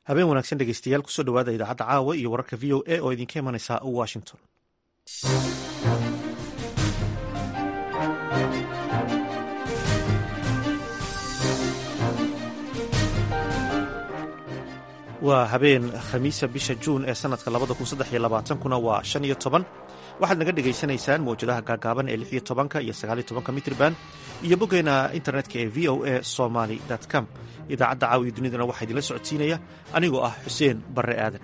habeen wanaagsan dhegeystayaal kusoo dhawaada idaacadda caawa iyo wararka v o a oo idinka imanaysa washington waa habeen khamiisa bisha juun ee sanadka labada kun saddex iyo labaatankuna waa shan iyo toban waxaad naga dhegaysanaysaan mawjadaha gaagaaban ee lix iyo tobanka iyo sagaaliyo tobanka mitrban iyo boggeena internetka ee v o a somaly com idaacadda caawiya dunidana waxaa idinla socodsiinaya anigoo ah xuseen barre aadan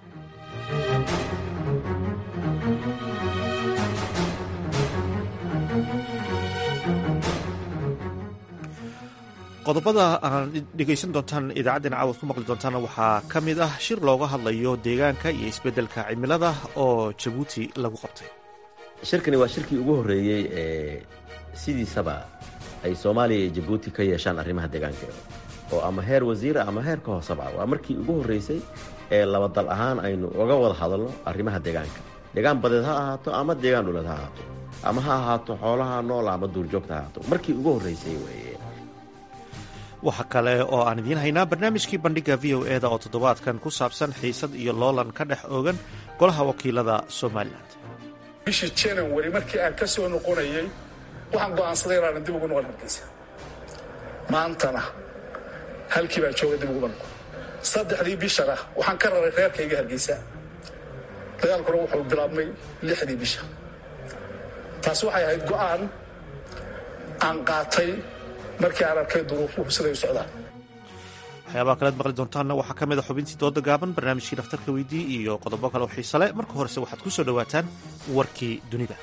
qodobada aan dhegaysan doontaan idaacaddeen caawad ku maqli doontaana waxaa ka mid ah shir looga hadlayo deegaanka iyo isbeddelka cimilada oo jabuuti lagu qabtay shirkani waa shirkii ugu horreeyey ee sidiisaba ay soomaaliya iyo jabuuti ka yeeshaan arrimaha deegaanka oo ama heer wasiira ama heer ka hooseba waa markii ugu horreysay ee laba dal ahaan aynu uga wada hadalno arrimaha deegaanka deegaan badeed ha ahaato ama deegaan dhuleed ha ahaato ama ha ahaato xoolaha nool ama duurjoogta ha ahaato markii ugu horreysay weeye waxa kale oo aan idiin haynaa barnaamijkii bandhigga v o eda oo toddobaadkan ku saabsan xiisad iyo loolan ka dhex oogan golaha wakiilada somalilan bishii january markii aan ka soo noqonayey waxaan go'aansaday inaanan dib ugu noqon hargeysa maantana halkii baan jooga dib uguba noqon saddexdii bishana waxaan ka raray reerkayga hargeysa dagaalkuna wuxuu bilaabmay lixdii bisha taas waxay ahayd go'aan aan qaatay markii aan arkay duruufuhu siday u socdaan waxyaabaha kalead maqli doontaanna waxaa ka mid a xubintii dooda gaaban barnaamijkii dhakhtarka weydii iyo qodobo kale oo xiise le marka horese waxaad ku soo dhowaataan warkii dunida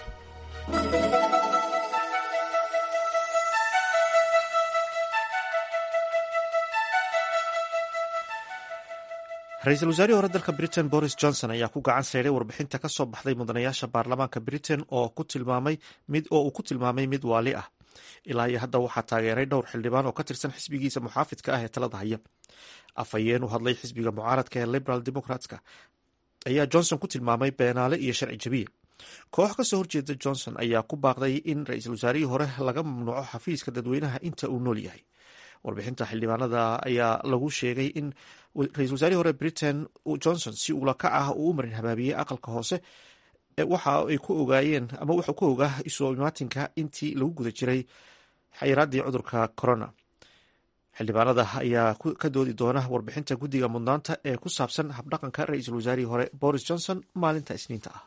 ra-iisul wasaarihii hore dalka britain boris johnson ayaa ku gacan sayday warbixinta ka soo baxday mudanayaasha baarlamaanka britain oo ku tilmaamay mid oo uu ku tilmaamay mid waali ah ilaa iyo hadda waxaa taageeray dhowr xildhibaan oo ka tirsan xisbigiisa muxaafidka ah ee talada haya afhayeen u hadlay xisbiga mucaaradka ee liberal democratska ayaa johnson ku tilmaamay beenaale iyo sharci jabiye koox kasoo horjeeda johnson ayaa ku baaqday in ra-iisul wasaarihii hore laga mamnuuco xafiiska dadweynaha inta uu nool yahay warbixinta xildhibaanada ayaa lagu sheegay in ra-isul wasaarihii hore britain johnson si ulakac ah uu u marin habaabiyey aqalka hoose waxa ay ku ogaayeen ama wuxuu ku ogaa isu imaatinka intii lagu guda jiray xayiraaddii cudurka corona xildhibaanada ayaa ka doodi doona warbixinta guddiga mudnaanta ee ku saabsan habdhaqanka ra-iisul wasaarihii hore boris johnson maalinta isniinta ah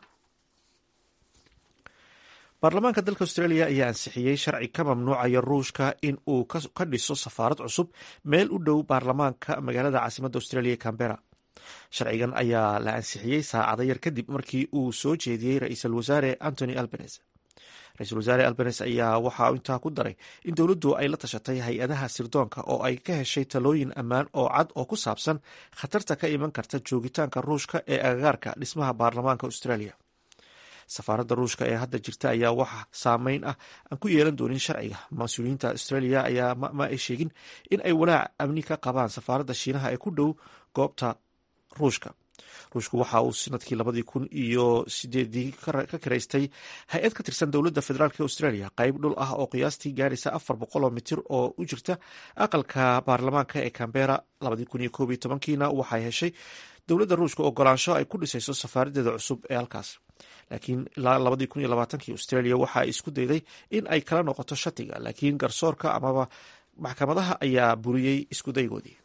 baarlamaanka dalka australia ayaa ansixiyey sharci ka mamnuucaya ruushka in uu ka dhiso safaarad cusub meel u dhow baarlamaanka magaalada caasimadda australia ee cambera sharcigan ayaa la ansixiyey saacada yar kadib markii uu soo jeediyey ra-iisul wasaare antony albanes ra-iisul wasaare albanes ayaa waxaa intaa ku daray in dowladdu ay la tashatay hay-adaha sirdoonka oo ay ka heshay talooyin ammaan oo cad oo ku saabsan khatarta ka iman karta joogitaanka ruushka ee agagaarka dhismaha baarlamaanka australia safaaradda ruushka ee hadda jirta ayaa waxa saameyn ah aan ku yeelan doonin sharciga mas-uuliyiinta australia ayaa ma ay sheegin in ay walaac amni ka qabaan safaaradda shiinaha ee ku dhow goobta ruushka ruushku waxa uu sanadkii labadii kun iyo sideedii ka kiraystay hay-ad ka tirsan dowladda federaalk australia qayb dhul ah oo qiyaastii gaaraysa afar boqoloo mitir oo u jirta aqalka baarlamaanka ee cambera labadii kun iyo koob iyo tobankiina waxay heshay dowladda ruushka ogolaansho ay ku dhisayso safaaradeeda cusub ee halkaas laakiin ilaa labadii kun iyo labaatankii australia waxa ay isku dayday in ay kala noqoto shatiga laakiin garsoorka amaba maxkamadaha ayaa buriyey iskudaygoodii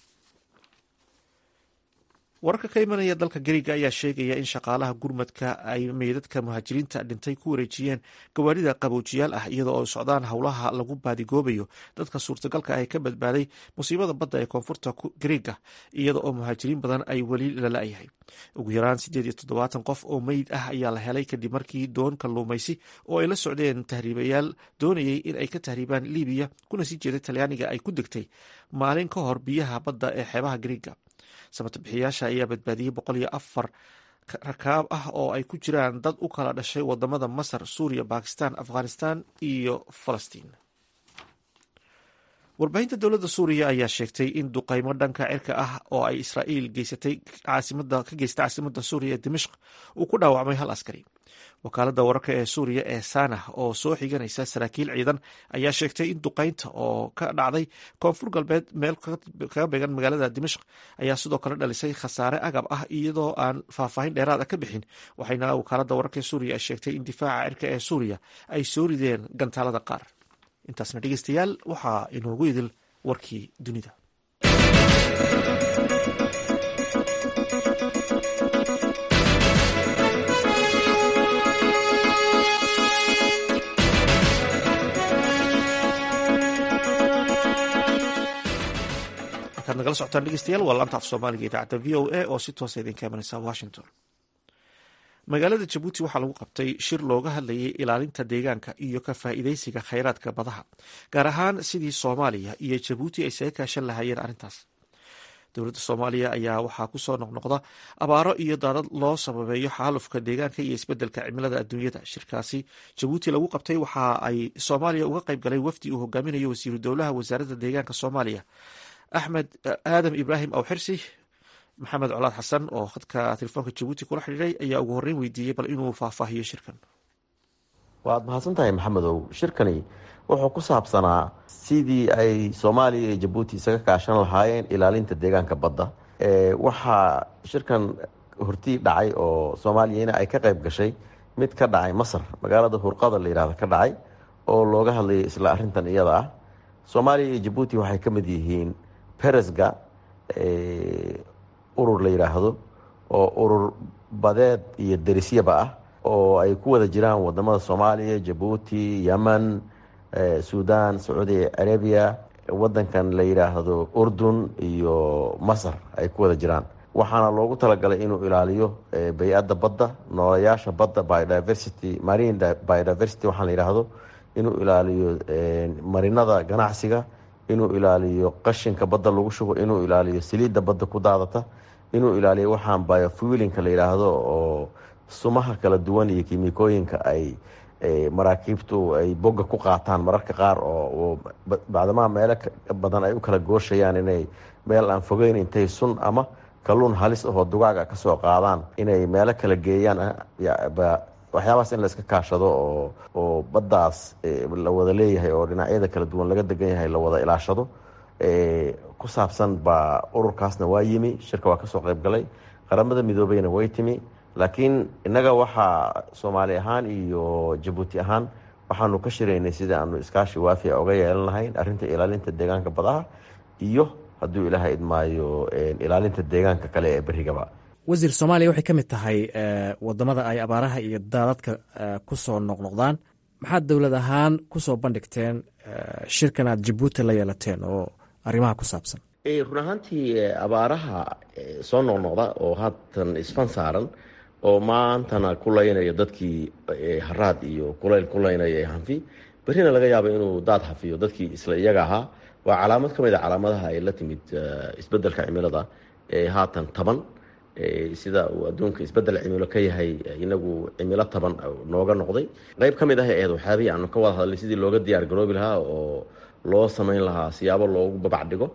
wararka ka imanaya dalka gariga ayaa sheegaya in shaqaalaha gurmadka ay meydadka muhaajiriinta dhintay ku wareejiyeen gawaarida qaboojiyaal ah iyada oo socdaan howlaha lagu baadigoobayo dadka suurtagalka ah ee ka badbaaday musiibada badda ee koonfurta gariga iyada oo muhaajiriin badan ay weli lala-yahay ugu yaraan siddeed iyo toddobaatan qof oo meyd ah ayaa la helay kadib markii doon kalluumaysi oo ay la socdeen tahriibayaal doonayay in ay ka tahriibaan libiya kuna sii jeeday talyaaniga ay ku degtay maalin ka hor biyaha badda ee xeebaha gariga samata bixiyaasha ayaa badbaadiyey boqol iyo afar rakaab ah oo ay ku jiraan dad u kala dhashay wadamada masar suuriya bakistan afghanistan iyo falastiin warbaahinta dowladda suuriya ayaa sheegtay in duqaymo dhanka cirka ah oo ay israa'iil geysatay caasimada ka geystay caasimadda suuriya ee dimashq uu ku dhaawacmay hal askari wakaaladda wararka ee suuriya ee sanah oo soo xiganaysa saraakiil ciidan ayaa sheegtay in duqaynta oo ka dhacday koonfur galbeed meel kaga beegan magaalada dimashq ayaa sidoo kale dhalisay khasaare agab ah iyadoo aan faahfaahin dheeraad ah ka bixin waxayna wakaaladda wararka ee suuriya ay sheegtay in difaaca cirka ee suuriya ay soo rideen gantaalada qaar intaasna dhegeystayaal waxaa inoogu idil warkii dunida markaad nagala socotaan dhegeystayaal waa laanta af soomaaliga idaacadda v o a oo si toosa idinka imanaysa washington magaalada jabuuti waxaa lagu qabtay shir looga hadlayay ilaalinta deegaanka iyo ka faa'iidaysiga khayraadka badaha gaar ahaan sidii soomaaliya iyo jabuuti ay saga kaashan lahaayeen arrintaas dowladda soomaaliya ayaa waxaa kusoo noqnoqda abaaro iyo daadad loo sababeeyo xaalufka deegaanka iyo isbeddelka cimilada adduunyada shirkaasi jabuuti lagu qabtay waxa ay soomaaliya uga qayb galay wafdi uu hogaaminayo wasiiru dowlaha wasaaradda deegaanka soomaaliya axmed aadam ibraahim awxirsi maxamed colaad xasan oo khadka telefoonka jabuuti kula xidhiiray ayaa ugu horreyn weydiiyey bal inuu faahfaahiyo shirkan waad mahadsan tahay maxamedow shirkani wuxuu ku saabsanaa sidii ay soomaaliya iyo jabuuti isaga kaashan lahaayeen ilaalinta deegaanka badda waxaa shirkan hortii dhacay oo soomaaliyana ay ka qayb gashay mid ka dhacay masar magaalada hurqada la yihahda ka dhacay oo looga hadlayay isla arintan iyada ah soomaaliya iyo jabuuti waxay ka mid yihiin beresga urur la yidhaahdo oo urur badeed iyo derisyaba ah oo ay ku wada jiraan wadamada soomaaliya jabuuti yemen sudan sacuudi arabiya wadankan la yidhaahdo urdun iyo masar ay ku wada jiraan waxaana loogu talagalay inuu ilaaliyo bay-adda badda noolayaasha badda biodiversity marine biodiversity waxaa la yidhaahdo inuu ilaaliyo marinada ganacsiga inuu ilaaliyo qashinka badda lagu shubo inuu ilaaliyo saliidda badda ku daadata inuu ilaaliyo waxaan biofuilinka la yidhaahdo oo sumaha kala duwan iyo kimikooyinka ay maraakiibtu ay boga ku qaataan mararka qaar oo bacdamaha meelo badan ay u kala gooshayaan inay meel aan fogeyn intay sun ama kalluun halis ahoo dugaaga kasoo qaadaan inay meelo kala geeyaan waxyaabahaas in layska kaashado oo oo baddaas la wada leeyahay oo dhinacyada kala duwan laga degan yahay la wada ilaashado ku saabsan baa ururkaasna waa yimi shirka waa kasoo qayb galay qaramada midoobeyna way timi laakiin innaga waxaa soomaali ahaan iyo jabuuti ahaan waxaanu ka shiraynay sidii aanu iskaashi waafiya oga yeelan lahayn arrinta ilaalinta deegaanka badaha iyo hadduu ilaaha idmaayo ilaalinta deegaanka kale ee berigaba wasiir soomaaliya waxay ka mid tahay wadamada ay abaaraha iyo daadadka kusoo noqnoqdaan maxaad dowlad ahaan kusoo bandhigteen shirkan aad jabuuti la yeelateen oo arrimaha ku saabsan run ahaantii abaaraha soo noqnoqda oo haatan isfan saaran oo maantana ku laynaya dadkii haraad iyo kulayl ku laynaya hanfi berrina laga yaabo inuu daad hafiyo dadkii isla iyaga ahaa waa calaamad ka mid a calaamadaha ay la timid isbedelka cimilada ee haatan taban sida uu adduunka isbedel cimilo ka yahay inagu cimilo taban nooga noqday qeyb ka mid ah eed waxyaabihii aanu ka wada hadlay sidii looga diyaar garoobi lahaa oo loo samayn lahaa siyaabo loogu babac dhigo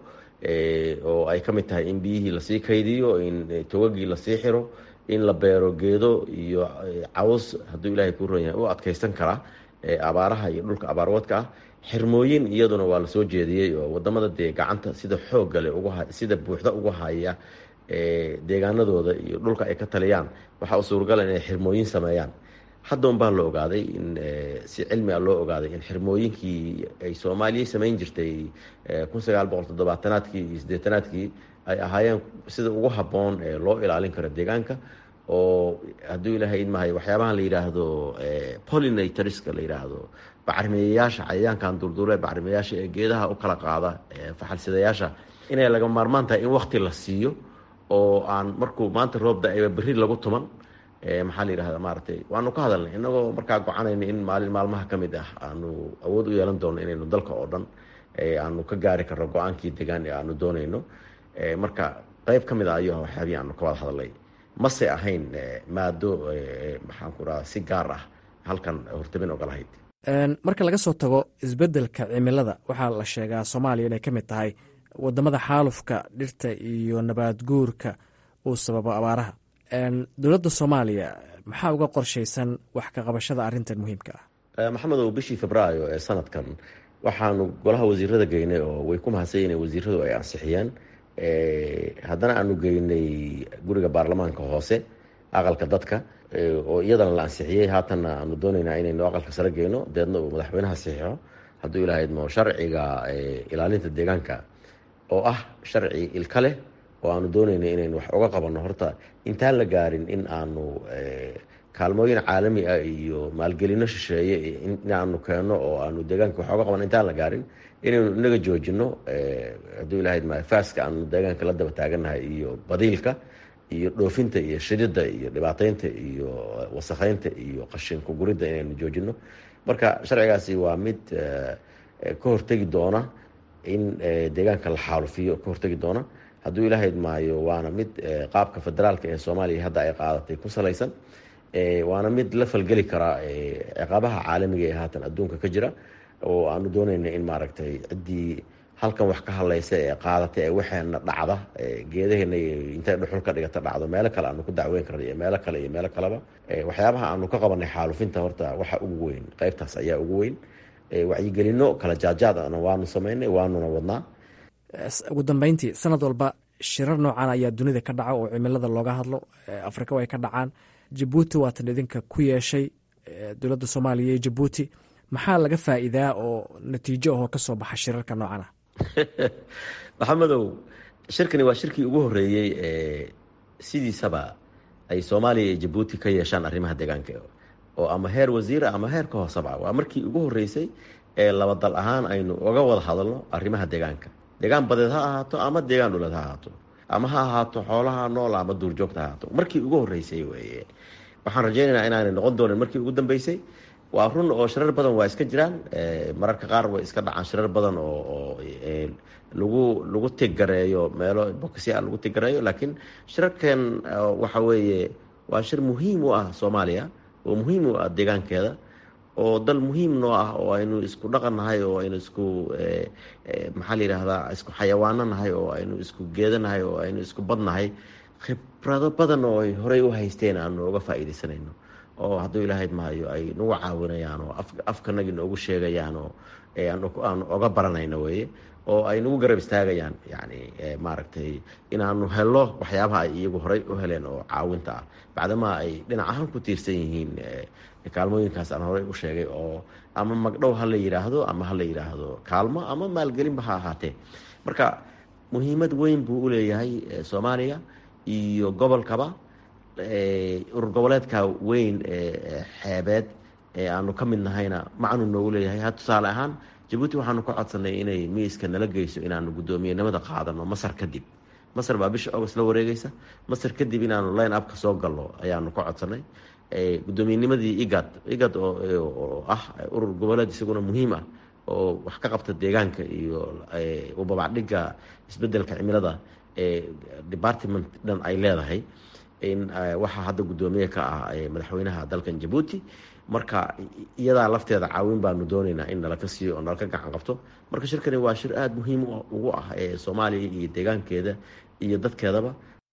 oo ay ka mid tahay in biyihii lasii kaydiyo in togagii lasii xiro in la beero geedo iyo caws hadduu ilaahay kuu ron yahay u adkaysan karaa abaaraha iyo dhulka abaarwadka ah xirmooyin iyaduna waa lasoo jeediyey oo wadamada dee gacanta sida xooggale sida buuxda uga haya deegaanadooda iyo dhulka ay ka taliyaan waxaa u suuragala inay xirmooyin sameeyaan haddoon baa la ogaaday in si cilmi a loo ogaaday in xirmooyinkii ay soomaaliya samayn jirtay kun sagaal boqol toddobaatanaadkii iyo siddeetanaadkii ay ahaayeen sida ugu habboon ee loo ilaalin karo deegaanka oo hadduu ilaahay idmahay waxyaabahan la yidhaahdo pollinatorska la yidhaahdo bacrimiyayaasha cayayaankan durduure bacrimiyayaasha ee geedaha u kala qaada faxalsidayaasha inay laga maarmaan tahay in wakti la siiyo oo aan markuu maanta roobda ayba berri lagu tuman maxaa la yidhahda maaragtay waanu ka hadalnay inagoo markaa gocanayna in maalin maalmaha ka mid ah aanu awood u yeelan doono inaynu dalka oo dhan aanu ka gaari karno go-aankii degaan ee aanu doonayno marka qeyb ka mid a ayuu waxyaabihii aanu ka wada hadalnay mase ahayn maado maxaan ku dhaha si gaar ah halkan hortabin ogolahayd marka laga soo tago isbeddelka cimilada waxaa la sheegaa soomaaliya inay ka mid tahay wadamada xaalufka dhirta iyo nabaad guurka uu sababo abaaraha dowladda soomaaliya maxaa uga qorshaysan wax ka qabashada arrintan muhiimka ah maxamedow bishii febraayo ee sanadkan waxaanu golaha wasiirada geynay oo way ku mahadsan in wasiiradu ay ansixiyeen haddana aanu geynay guriga baarlamaanka hoose aqalka dadka oo iyadana la ansixiyey haatanna aanu doonaynaa inaynu aqalka sare geyno deedna uu madaxweynaha saxiixo hadduu ilahaydmo sharciga ilaalinta deegaanka oo ah sharci ilka leh oo aanu doonayna inaynu wax uga qabanno horta intaan la gaarin in aanu kaalmooyin caalami ah iyo maalgelino shisheeye inaanu keenno oo aanu deegaanka wax oga qabanno intaan la gaarin inaynu inaga joojino hadduu ilahayd faaska aanu deegaanka la daba taagannahay iyo badiilka iyo dhoofinta iyo shidida iyo dhibaateynta iyo wasakheynta iyo qashinku guridda inaynu joojino marka sharcigaasi waa mid ka hortegi doona in deegaanka la xaalufiyo ka hortegi doona hadduu ilahayd maayo waana mid qaabka federaalka ee soomaaliya hadda ay qaadatay ku salaysan waana mid la falgeli karaa ciqaabaha caalamiga ee haatan adduunka ka jira oo aanu doonayna in maaragtay ciddii halkan wax ka hadlaysa ee qaadatay ee waxeena dhacda geedaheena intay dhuxul ka dhigata dhacdo meelo kale aanu ku dacweyn karna iyo meelo kale iyo meelo kaleba waxyaabaha aanu ka qabanay xaalufinta horta waxa ugu weyn qeybtaas ayaa ugu weyn wacyigelino kala jaadjaadana waanu samaynay waanuna wadnaa ugu dambeyntii sanad walba shirar noocan ayaa dunida ka dhaca oo cimilada looga hadlo afrika ay ka dhacaan jabuuti waatan idinka ku yeeshay dowladda soomaaliya iyo jabuuti maxaa laga faa'iidaa oo natiijo ahoo ka soo baxa shirarka noocan ah maxamedow shirkani waa shirkii ugu horreeyey ee sidiisaba ay soomaaliya iyo jabuuti ka yeeshaan arrimaha deegaanka oo ama heer wasiira ama heer ka hoosaba waa markii ugu horreysay ee laba dal ahaan aynu oga wada hadalno arrimaha deegaanka deegaan badeed ha ahaato ama deegaan dhuleed ha ahaato ama ha ahaato xoolaha nool ama duurjoogta ha ahaato markii ugu horreysay weye waxaan rajaynaynaa inaanay noqon doonin markii ugu dambeysay waa run oo shirar badan waa iska jiraan mararka qaar way iska dhacaan shirar badan oo lagu lagu tiggareeyo meelo bokisya lagu tiggareeyo laakiin shirarkan waxa weeye waa shir muhiim u ah soomaaliya oo muhiim u ah deegaankeeda oo dal muhiim noo ah oo aynu isku dhaqan nahay oo aynu isku maxaa la yidhaahdaa isku xayawaano nahay oo aynu isku geeda nahay oo aynu isku bad nahay khibrado badan oo ay horey u haysteen aanu oga faa'iidaysanayno oo hadduu ilaahayd maayo ay nagu caawinayaan oo afkanagi noogu sheegayaan oo aanu oga baranayno weye oo ay nagu garab istaagayaan yani maaragtay inaanu helo waxyaabaha ay iyagu horey u heleen oo caawinta ah bacdamaa ay dhinac ahaan ku tiirsan yihiin kaalmooyinkaas aan horey u sheegay oo ama magdhow ha la yidhaahdo ama ha la yidhaahdo kaalmo ama maalgelinba ha ahaatee marka muhiimad weyn buu u leeyahay soomaaliya iyo gobolkaba urur goboleedka weyn ee xeebeed ee aanu ka mid nahayna macnu noogu leeyahay ha tusaale ahaan jabuuti waxaanu ka codsanay inay miiska nala geyso inaanu guddoomiyenimada qaadano masar kadib masar baa bisha august la wareegeysa masar kadib inaanu line upka soo galno ayaanu ka codsanay gudoomiyenimadii igad igad oo ah urur goboleed isaguna muhiim ah oo wax ka qabta deegaanka iyo ubabacdhiga isbedelka cimilada ee department dhan ay leedahay in waxaa hadda guddoomiye ka ah madaxweynaha dalkan jabuuti marka iyadaa lafteeda caawin baanu doonaynaa in nalaka siiyo oo nalaka gacan qabto marka shirkani waa shir aada muhiim ugu ah ee soomaaliya iyo deegaankeeda iyo dadkeedaba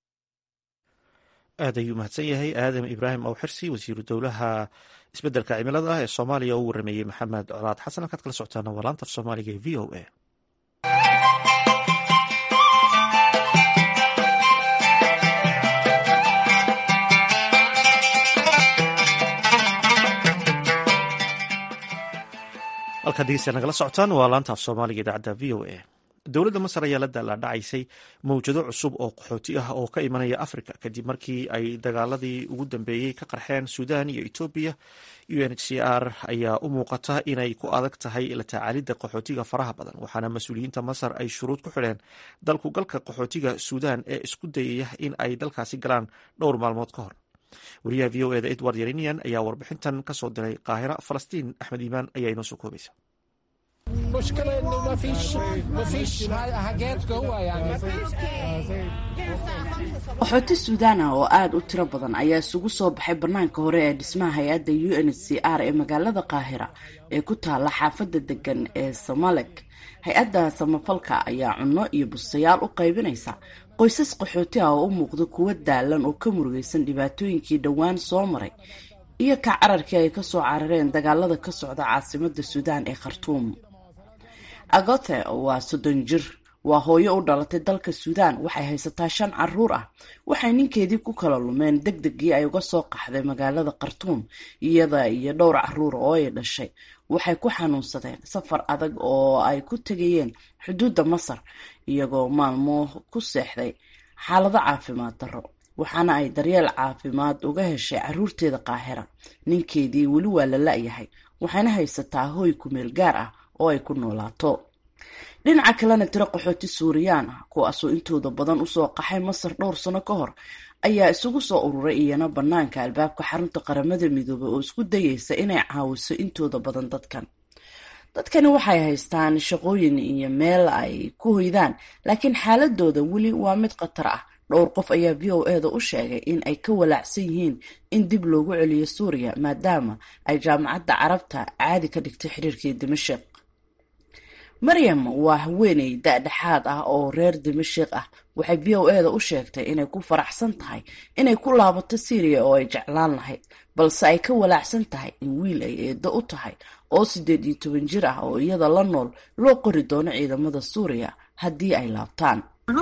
aad ayuu mahadsan yahay aadam ibraahim awxirsi wasiiru dowlaha isbedelka cimilada ah ee soomaaliya oo u warameeyey maxamed colaad xasan halkaad kala socotaana waa laanta af soomaaliga ee v o a halkaad dhegeysta nagala socotaan waa laanta af soomaaliga idaacadda v o a dowladda masar ayaa la daalaadhacaysay mawjado cusub oo qaxooti ah oo ka imanaya africa kadib markii ay dagaaladii ugu dambeeyey ka qarxeen suudan iyo etoobiya u n h c r ayaa u muuqata inay ku adag tahay la tacaalidda qaxootiga faraha badan waxaana mas-uuliyiinta masar ay shuruud ku xidheen dalku galka qaxootiga suudan ee isku dayaya in ay dalkaasi galaan dhowr maalmood ka hor wariyaha v o eda edward yerinian ayaa warbixintan kasoo diray qaahira falastiin axmed iimaan ayaa inoo soo koobaysa المشكلة انه ما فيش ما فيش حاجات جوا يعني qaxooti suudaan ah oo aada u tiro badan ayaa isugu soo baxay bannaanka hore ee dhismaha hay-adda u n h c r ee magaalada qaahira ee ku taala xaafadda degan ee somalek hay-adda samafalka ayaa cunno iyo bustayaal u qaybinaysa qoysas qaxooti ah oo u muuqda kuwo daalan oo ka murugaysan dhibaatooyinkii dhowaan soo maray iyo ka cararkii ay kasoo carareen dagaalada ka socda caasimada suudaan ee khartuum agote waa soddon jir waa hooyo u dhalatay dalka suudaan waxay haysataa shan caruur ah waxay ninkeedii ku kala lumeen deg degii ay uga soo qaxday magaalada khartuum iyada iyo dhowr caruur oo ay dhashay waxay ku xanuunsadeen safar adag oo ay ku tegayeen xuduudda masar iyagoo maalmo ku seexday xaalado caafimaad darro waxaana ay daryeel caafimaad uga heshay caruurteeda qaahira ninkeedii weli waa la la-yahay waxayna haysataa hooy kumeel gaar ah oo ay ku noolaato dhinaca kalena tiro qaxooti suuriyaan ah kuwaasoo intooda badan usoo qaxay masar dhowr sano ka hor ayaa isugu soo ururay iyana bannaanka albaabka xarunta qaramada midoobay oo isku dayeysa inay caawiso intooda badan dadkan dadkani waxay haystaan shaqooyin iyo meel ay ku hoydaan laakiin xaaladooda weli waa mid khatar ah dhowr qof ayaa v o eda u sheegay in ay ka walaacsan yihiin in dib loogu celiyo suuriya maadaama ay jaamacadda carabta caadi ka dhigtay xiriirkii dimashik maryam waa haweeney da-dhexaad ah oo reer dimashik ah waxay v o eda u sheegtay inay ku faraxsan tahay inay ku laabato syriya oo ay jeclaan lahayd balse ay ka walaacsan tahay in wiil ay eedo u tahay oo siddeed iyo toban jir ah oo iyada la nool loo qori doono ciidamada suuriya haddii ay laabtaan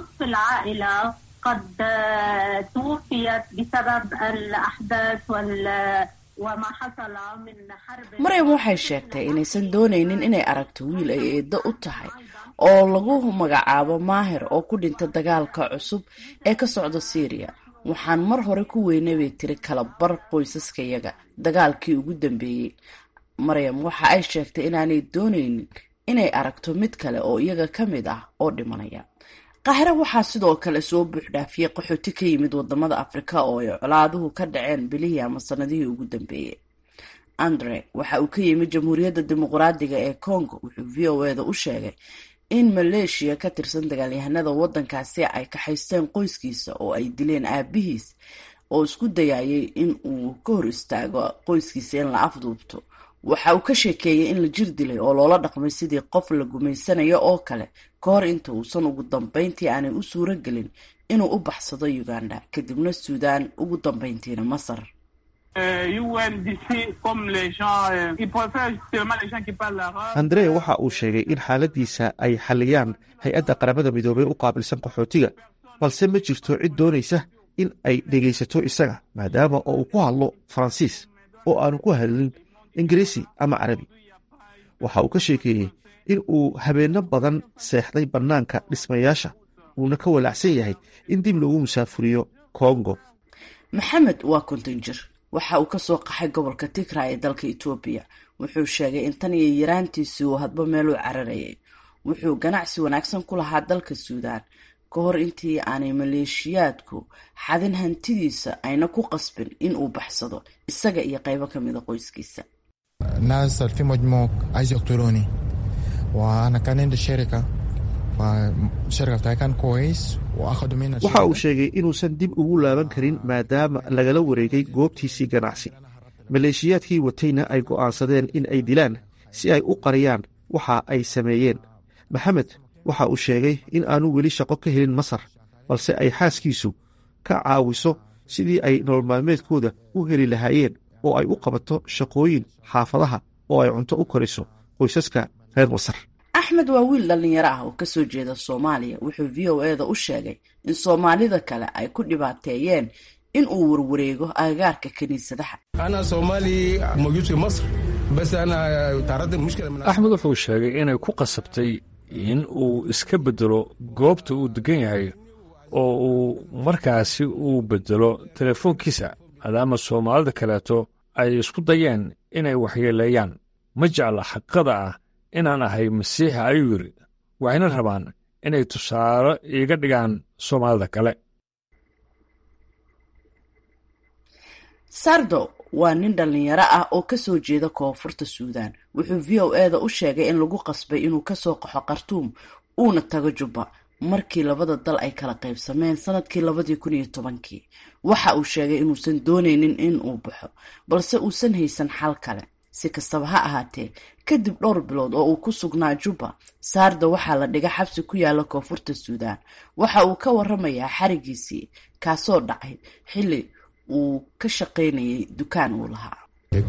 قد توفيت بسبب الأحداث وال وما حصل من حرب maryam waxay sheegtay inaysan doonaynin inay aragto wiil ay eedo u tahay oo lagu magacaabo maahir oo ku dhinta dagaalka cusub ee ka socda syriya waxaan mar hore ku weynay bay tiri kala bar qoysaskayaga dagaalkii ugu dambeeyey maryam waxa ay sheegtay inaanay doonaynin inay aragto mid kale oo iyaga ka mid ah oo dhimanaya qaahire waxaa sidoo kale soo buuxdhaafiyey qaxooti ka yimid wadamada afrika oo ay colaaduhu ka dhaceen bilihii ama sanadihii ugu dambeeyey andre waxa uu ka yimid jamhuuriyadda dimuqraadiga ee congo wuxuu v o eda u sheegay in maleeshiya ka tirsan dagaalyahanada waddankaasi ay kaxaysteen qoyskiisa oo ay dileen aabihiis oo isku dayayay in uu ka hor istaago qoyskiisa in la afduubto waxa uu ka sheekeeyey in la jir dilay oo loola dhaqmay sidii qof la gumaysanayo oo kale ka hor inta uusan ugu dambeyntii aanay u suuro gelin inuu u baxsado uganda kadibna suudaan ugu dambeyntiina masar andre waxa uu sheegay in xaaladiisa ay xaliyaan hay-adda qaramada midoobey u qaabilsan qaxootiga balse ma jirto cid doonaysa in ay dhegaysato isaga maadaama oo uu ku hadlo faransiis oo aanu ku hadlin ingiriisi ama carabi waxa uu ka sheekeeyey in uu habeenno badan seexday bannaanka dhismayaasha uuna ka walaacsan yahay in dib loogu musaafuriyo kongo maxamed waa konton jir waxa uu ka soo qaxay gobolka tigra ee dalka etoobiya wuxuu sheegay in tan iyo yaraantiisii uu hadba meel u cararayay wuxuu ganacsi wanaagsan ku lahaa dalka suudaan ka hor intii aanay maleeshiyaadku xadin hantidiisa ayna ku qasbin in uu baxsado isaga iyo qaybo ka mida qoyskiisa ناس في مجموع عايز يقتلوني وانا كان عندي شركه فالشركه بتاعي كان كويس واخذوا منها waxa uu sheegay inuusan dib ugu laaban karin maadaama lagala wareegay goobtiisii ganacsi maleeshiyaadkii watayna ay go'aansadeen in ay dilaan si ay u qariyaan waxa ay sameeyeen maxamed waxa uu sheegay in aanu weli shaqo ka helin masar balse ay xaaskiisu ka caawiso sidii ay nolol maalmeedkooda u heli lahaayeen oo ay u qabato shaqooyin xaafadaha oo ay cunto u koriso qoysaska reer masar axmed waa wiil dhallinyaro ah oo kasoo jeeda soomaaliya wuxuu v o eda u sheegay in soomaalida kale ay ku dhibaateeyeen in uu warwareego agagaarka kiniisadaha أنا صومالي موجود في مصر بس أنا تعرضت لمشكلة من axmed wuxuu sheegay inay ku qasabtay in uu iska beddelo goobta uu degan yahay oo uu markaasi uu beddelo telefoonkiisa maadaama soomaalida kaleeto ay isku dayeen inay waxyeeleeyaan ma jecla xaqada ah inaan ahay masiixa ayuu yidhi waxayna rabaan inay tusaale iiga dhigaan soomaalida kale sardo waa nin dhallinyaro ah oo kasoo jeeda koonfurta suudaan wuxuu v o eda u sheegay in lagu qasbay inuu kasoo qaxo khartuum uuna tago jubba markii labada dal ay kala qaybsameen sanadkii labadii kun iyo tobankii waxa uu sheegay inuusan dooneynin in uu baxo balse uusan haysan xal kale si kastaba ha ahaatee kadib dhowr bilood oo uu ku sugnaa juba saarda waxaa la dhiga xabsi ku yaala koonfurta suudaan waxa uu ka waramayaa xarigiisii kaasoo dhacay xilli uu ka shaqaynayay dukaan uu lahaa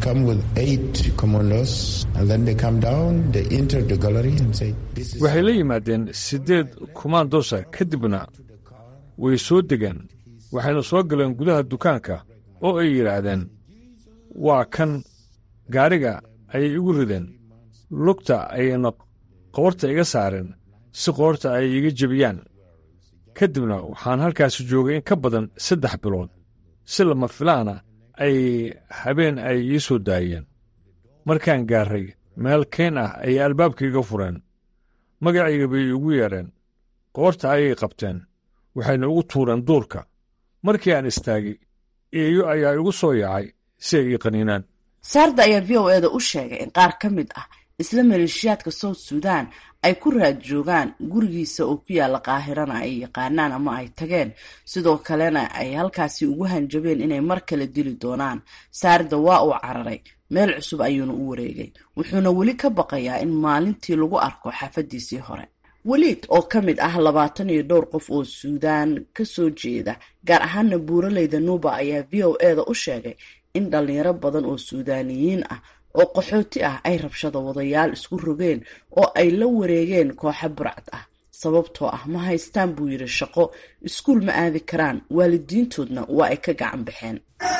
waxay la yimaadeen siddeed kumaandoosa kadibna way soo degeen waxayna soo galeen gudaha dukaanka oo ay yidhaahdeen waa kan gaadhiga ayay igu rideen lugta ayayna qoorta iga saareen si qoorta ay iga jebiyaan ka dibna waxaan halkaasi joogay in ka badan saddex bilood si lama filaana ay habeen ay ii soo daayeen markaan gaarray meel keen ah ayay albaabkaiga fureen magacayga bay igu yeedheen qoorta ayay qabteen waxayna ugu tuureen duurka markii aan istaagay eeyo ayaa igu soo yaacay si ay ii qaniinaan saarda ayaa v o eda u sheegay in qaar ka mid ah isla maleeshiyaadka south suudan ay ku raad joogaan gurigiisa oo ku yaalla qaahirana ay yaqaanaan ama ay tageen sidoo kalena ay halkaasi ugu hanjabeen inay mar kale dili doonaan saarda waa uu cararay meel cusub ayuuna u wareegay wuxuuna weli ka baqayaa in maalintii lagu arko xaafadiisii hore weliid oo ka mid ah labaatan iyo dhowr qof oo suudaan ka soo jeeda gaar ahaana buuraleyda nuuba ayaa v o eda u sheegay in dhalinyaro badan oo suudaaniyiin ah oo qaxooti ah ay rabshada wadayaal isku rogeen oo ay la wareegeen kooxa burcad ah sababtoo ah ma haystaan buu yidhi shaqo iskuul ma aadi karaan waalidiintoodna waa ay ka gacan baxeen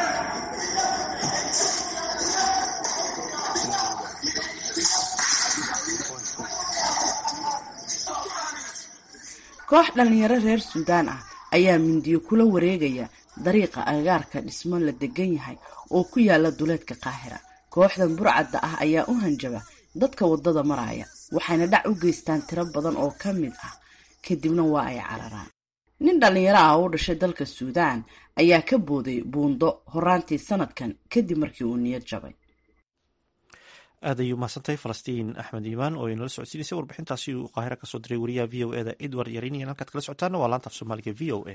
koox dhalinyaro reer suudaan ah ayaa mindiyo kula wareegaya dariiqa agagaarka dhismo la degan yahay oo ku yaala duleedka qaahira kooxdan burcadda ah ayaa u hanjaba dadka waddada maraya waxayna dhac u geystaan tiro badan oo ka mid ah kadibna waa ay cararaan nin dhallinyaro ah oo u dhashay dalka suudaan ayaa ka booday buundo horaantii sanadkan kadib markii uu niyad jabay aad ayuu mahadsantahay falastiin axmed iimaan oo inala socodsiinaysay warbixintaasi uu qaahira kasoo diray wariyaha v o eda edward yarinian halkaad kala socotaana waa laanta af soomaaliga v o a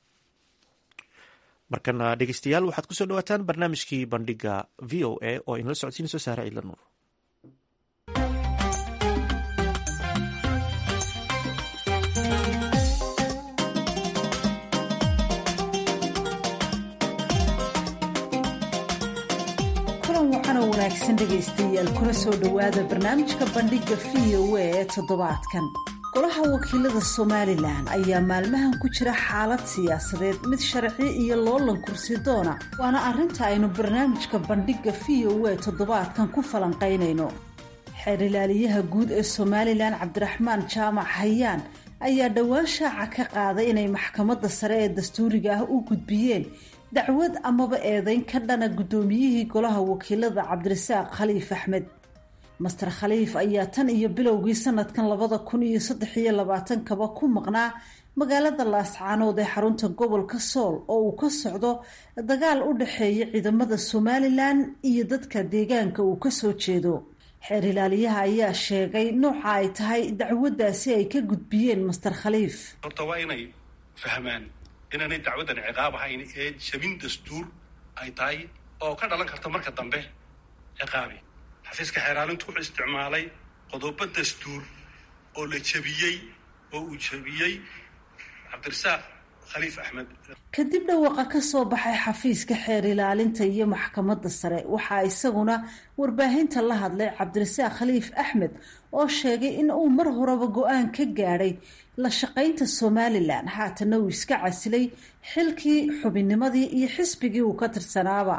markana dhegeystayaal waxaad kusoo dhawaataan barnaamijkii bandhiga v o a oo inala socodsiinayso saare ciidla nuur waxaana wanaagsan dhegaystayaal kuna soo dhowaada barnaamijka bandhiga v o a ee toddobaadkan golaha wakiilada somalilan ayaa maalmahan ku jira xaalad siyaasadeed mid sharci iyo loolan kursi doona waana arrinta aynu barnaamijka bandhiga v o a toddobaadkan ku falanqaynayno xeer ilaaliyaha guud ee somalilan cabdiraxmaan jaamac hayaan ayaa dhowaan shaaca ka qaaday inay maxkamadda sare ee dastuuriga ah u gudbiyeen dacwad amaba eedeyn ka dhana guddoomiyihii golaha wakiilada cabdirasaaq khaliif axmed master khaliif ayaa tan iyo bilowgii sanadkan labada kun iyo saddex iyo labaatankaba ku maqnaa magaalada laascaanood ee xarunta gobolka sool oo uu ka socdo dagaal u dhexeeya ciidamada somalilan iyo dadka deegaanka uu kasoo jeedo xeer ilaaliyaha ayaa sheegay nooca ay tahay dacwaddaasi ay ka gudbiyeen master khaliif horta waa inay fahmaan inaanay dacwaddan ciqaab ahayn ee jabin dastuur ay tahay oo ka dhalan karta marka dambe ciqaabi xafiiska xeeraalintu wuxuu isticmaalay qodobo dastuur oo la jebiyey oo uu jebiyey cabdirasaaq khaliif axmed kadib dhawaaqa ka soo baxay xafiiska xeer ilaalinta iyo maxkamadda sare waxaa isaguna warbaahinta la hadlay cabdirasaaq khaliif axmed oo sheegay in uu mar horeba go-aan ka gaadhay la shaqaynta somalilan haatana uu iska casilay xilkii xubinnimadii iyo xisbigii uu ka tirsanaaba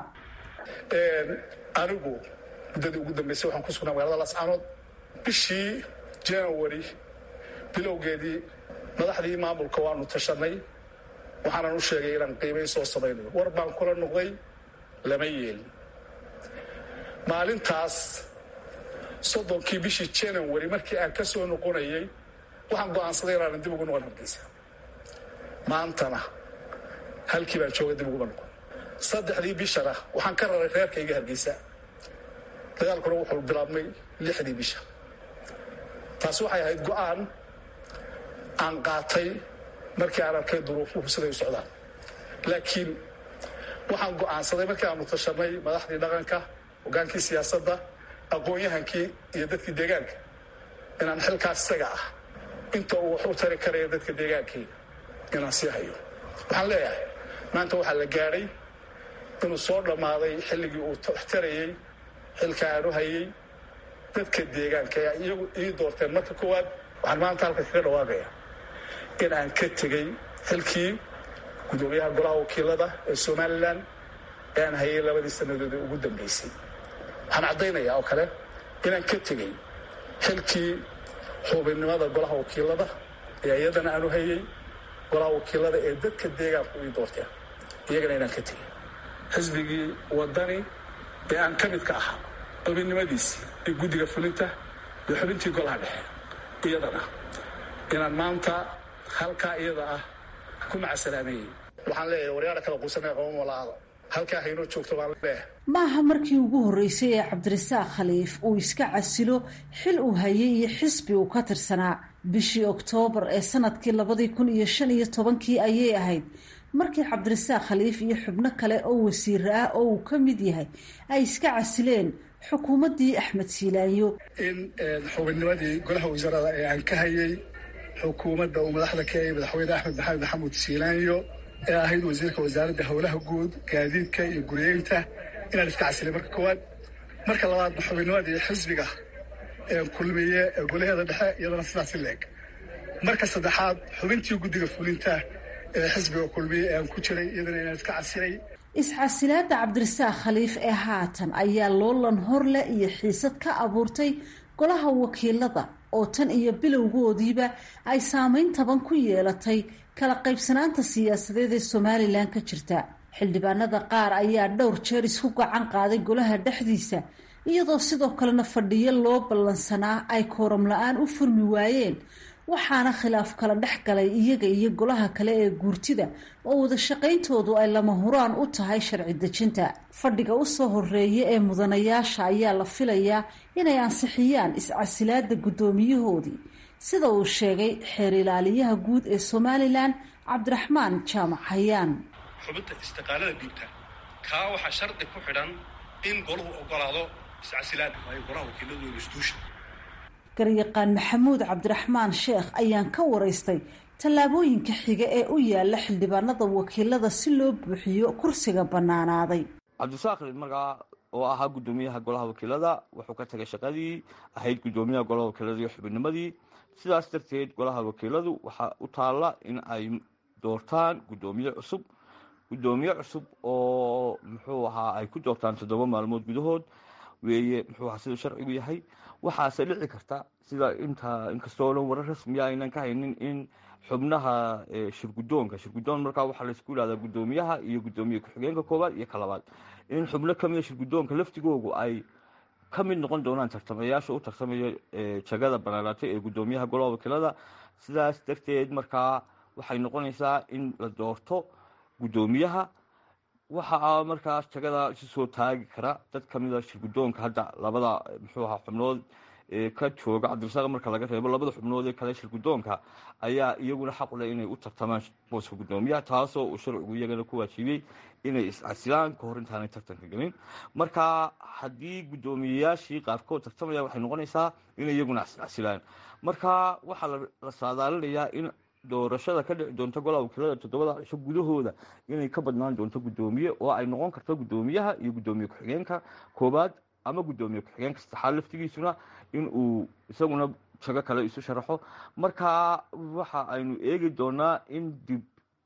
anigu muddadii ugu dambeysay waxaan ku sugnaa magaalada lascaanood bishii january bilowgeedii madaxdii maamulka waanu tashanay waxaanan u sheegay inaan qiimayn soo samaynayo war baan kula noqday lama yeelin maalintaas soddonkii bishii january markii aan ka soo noqonayay waxaan go'aansaday inaanan dib ugu noqon hargeysa maantana halkii baan jooga dib uguma noqon saddexdii bishana waxaan ka raray reerkayga hargeysa dagaalkuna wuxuu bilaabmay lixdii bisha taasi waxay ahayd go'aan aan qaatay markii aan arkay duruufuhu siday u socdaan laakiin waxaan go'aansaday markii aanu tashanay madaxdii dhaqanka hogaankii siyaasadda aqoon-yahankii iyo dadkii deegaanka inaan xilkaas isaga ah inta uu wax u tari karaya dadka deegaankii inaan sii hayo waxaan leeyahay maanta waxaa la gaadhay inuu soo dhammaaday xilligii uu tarayey xilka aanu hayey dadka deegaanka ayaa iyagu ii doorteen marka koowaad waxaan maanta halka kaga dhawaaqaya in aan ka tegey xilkii gudoomiyaha golaha wakiilada ee somalilan ee aan hayay labadii sannadood ee ugu dambeysay waxaan caddaynayaa oo kale inaan ka tegey xilkii xubinnimada golaha wakiilada ee iyadana aanu hayey golaha wakiilada ee dadka deegaanku ii doorteen iyagana inaan ka tegey xisbigii wadani ee aan ka midka ahaa xubinnimadiisii ee guddiga fulinta iyo xubintii golaha dhexe iyadana inaan maanta halkaa iyada ah ku macasalaameeyey waxaan leeyahay waryaara kala quusanee qaban walaada halkaa haynoo joogto baan leeyahay maaha markii ugu horreysay ee cabdirasaaq khaliif uu iska casilo xil uu hayay iyo xisbi uu ka tirsanaa bishii oktoobar ee sanadkii labadii kun iyo shan iyo tobankii ayay ahayd markii cabdirasaaq khaliif iyo xubno kale oo wasiire ah oo uu ka mid yahay ay iska casileen xukuumaddii axmed siilaanyo in xubinnimadii golaha wasaarada ee aan ka hayay xukuumadda uu madaxda ka yahay madaxweyne axmed maxamed maxamuud siilaanyo ee ahayd wasiirka wasaaradda howlaha guud gaadiidka iyo guryeynta inaan iska casilay marka koowaad marka labaadna xubinnimadii xisbiga ee kulmiye ee golaheeda dhexe iyadana sidaasi leeg marka saddexaad xubintii guddiga fulinta ee xisbiga kulmiye ee aan ku jiray iyadana inaan iska casilay iscasilaadda cabdirasaaq khaliif ee haatan ayaa loolan horleh iyo xiisad ka abuurtay golaha wakiilada oo tan iyo bilowgoodiiba ay saameyn taban ku yeelatay kala qaybsanaanta siyaasadeed ee somalilan ka jirta xildhibaanada qaar ayaa dhowr jeer isku gacan qaaday golaha dhexdiisa iyadoo sidoo kalena fadhiyo loo ballansanaa ay kooram la-aan u furmi waayeen waxaana khilaaf kala dhex galay iyaga iyo golaha kale ee guurtida oo wada shaqayntoodu ay lama huraan u tahay sharci dejinta fadhiga usoo horeeya ee mudanayaasha ayaa la filayaa inay ansixiyaan iscasilaada guddoomiyahoodii sida uu sheegay xeer ilaaliyaha guud ee somalilan cabdiraxmaan jaamac hayaan xubinta istiqaalada dhiibta kaa waxaa shardi ku xidhan in golahu ogolaado iscasilaada waayo golaha wakiiladu institution garyaqaan maxamuud cabdiraxmaan sheekh ayaan ka waraystay tallaabooyinka xiga ee u yaala xildhibaanada wakiilada si loo buuxiyo kursiga bannaanaaday cabdisaaq markaa oo ahaa guddoomiyaha golaha wakiilada wuxuu ka tagay shaqadii ahayd guddoomiyaha golaha wakiilada iyo xubinnimadii sidaas darteed golaha wakiiladu waxaa u taalla in ay doortaan guddoomiye cusub guddoomiye cusub oo muxuu ahaa ay ku doortaan toddoba maalmood gudahood weeye muxuu ahaa siduu sharcigu yahay waxaase dhici karta sida inta inkastoo dhan warar rasmiya aynan ka haynin in xubnaha shirgudoonka shirgudoon markaa waxaa laysku yihahdaa guddoomiyaha iyo guddoomiye ku-xigeenka koowaad iyo ka labaad in xubno kamida shirgudoonka laftigoogu ay ka mid noqon doonaan tartamayaasha u tartamaya jagada banaanaatay ee guddoomiyaha golaha wakiilada sidaas darteed markaa waxay noqonaysaa in la doorto guddoomiyaha waxaa markaas jagada isu soo taagi kara dad kamida shirgudoonka hadda labada muxuu ahaa xubnood ka jooga cabdirasaaq marka laga reebo labada xubnood ee kale shirgudoonka ayaa iyaguna xaq u leh inay u tartamaan booska guddoomiyaha taasoo uu sharcigu iyagana ku waajibiyey inay iscasilaan kahor intaanay tartanka gelin marka haddii guddoomiyeyaashii qaarkood tartamaya waxay noqonaysaa inay iyaguna iscasilaan marka waxaa la saadaalinayaa in doorashada ka dhici doonta golaha wakiilada toddobada cisho gudahooda inay ka badnaan doonto guddoomiye oo ay noqon karto guddoomiyaha iyo guddoomiye ku-xigeenka koowaad ama guddoomiye ku-xigeenka saddexaad laftigiisuna in uu isaguna jago kale isu sharaxo marka waxa aynu eegi doonaa in dib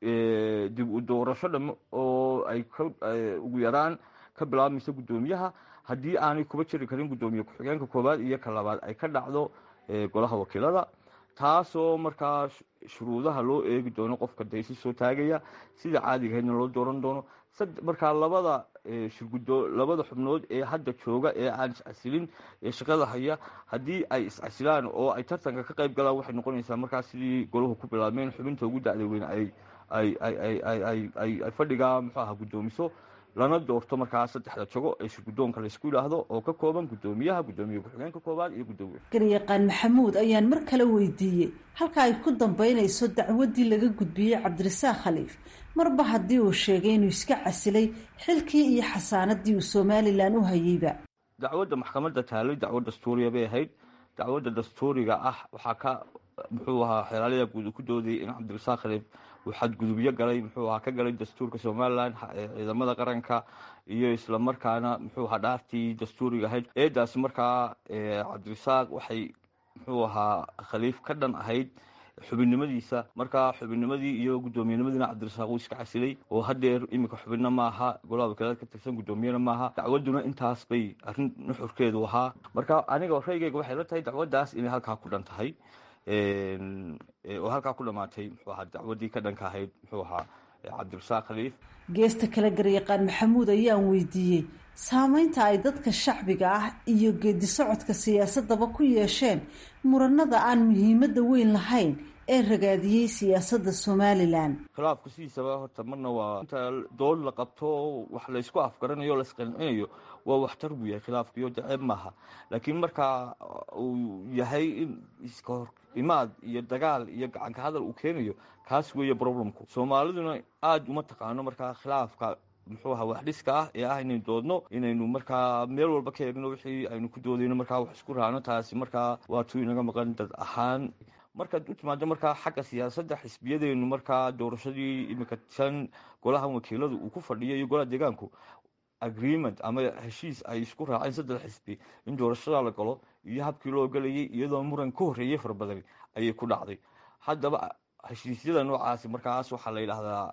dib u doorasho dham oo ay ugu yaraan ka bilaabmayso guddoomiyaha haddii aanay kuba jiri karin guddoomiye ku-xigeenka koowaad iyo ka labaad ay ka dhacdo golaha wakiilada taasoo markaa shuruudaha loo eegi doono qofka daysi soo taagaya sida caadigahaydna loo dooran doono markaa labada shirgudo labada xubnood ee hadda jooga ee aan iscasilin ee shaqada haya haddii ay iscasilaan oo ay tartanka ka qayb galaan waxay noqonaysaa markaa sidii golahu ku bilaabmeen xubinta ugu dacda weyn ay ay ay ay ay ay fadhiga muxuu aha guddoomiso lana doorto markaa saddexda jago ee shirguddoonka laysku yidhaahdo oo ka kooban guddoomiyaha guddoomiye ku-xigeenka koowaad iyo guddoomiye garyaqaan maxamuud ayaan mar kale weydiiyey halka ay ku dambeynayso dacwaddii laga gudbiyey cabdirasaaq khaliif marba haddii uu sheegay inuu iska casilay xilkii iyo xasaanadii uu somalilan u hayeyba dacwadda maxkamadda taalay dacwo dastuuriya bay ahayd dacwadda dastuuriga ah waxaa ka muxuu ahaa xeelaalada guud ku doodayay in cabdirasaaq khaliif uu xadgudubyo galay muxuu ahaa ka galay dastuurka somalilan ciidamada qaranka iyo islamarkaana muxuu ahaa dhaartii dastuuriga ahayd eedaasi markaa cabdirasaaq waxay muxuu ahaa khaliif ka dhan ahayd xubinnimadiisa markaa xubinnimadii iyo guddoomiyenimadiina cabdirasaaq uu iska casilay oo hadeer iminka xubinna maaha golaha wakiilada ka tirsan guddoomiyena maaha dacwadduna intaas bay arrin nuxurkeedu ahaa marka aniga raygeyga waxay la tahay dacwaddaas inay halkaa ku dhan tahay oo halkaa ku dhamaatay muxuu ahaa dacwaddii ka dhanka ahayd muxuu ahaa cabdirasaaq khaliif geesta kale garyaqaan maxamuud ayaan weydiiyey saameynta ay dadka shacbiga ah iyo geedi socodka siyaasadaba ku yeesheen muranada aan muhiimadda weyn lahayn ee ragaadiyey siyaasadda somalilan khilaafku sidiisaba horta marna waa inta dood la qabto wax laysku afgaranayo o laisqancinayo waa waxtar buu yahay khilaafkiyo daceeb maaha laakiin markaa uu yahay in iska hor imaad iyo dagaal iyo gacanka hadal uu keenayo kaas weeye problemku soomaaliduna aada uma taqaano markaa khilaafka muxuu ahaa waxdhiska ah ee ah inaynu doodno inaynu markaa meel walba ka eegno wixii aynu ku doodayno markaa wax isku raacno taasi markaa waa tuu inaga maqan dad ahaan markaad u timaado markaa xagga siyaasadda xisbiyadeenu markaa doorashadii iminka tan golahan wakiiladu uu ku fadhiyo iyo golaha deegaanku agreement ama heshiis ay isku raaceen saddex xisbi in doorashada la galo iyo habkii loo galayay iyadoo muran ka horreeyey fara badan ayay ku dhacday haddaba heshiisyada noocaasi markaas waxaa la yidhaahdaa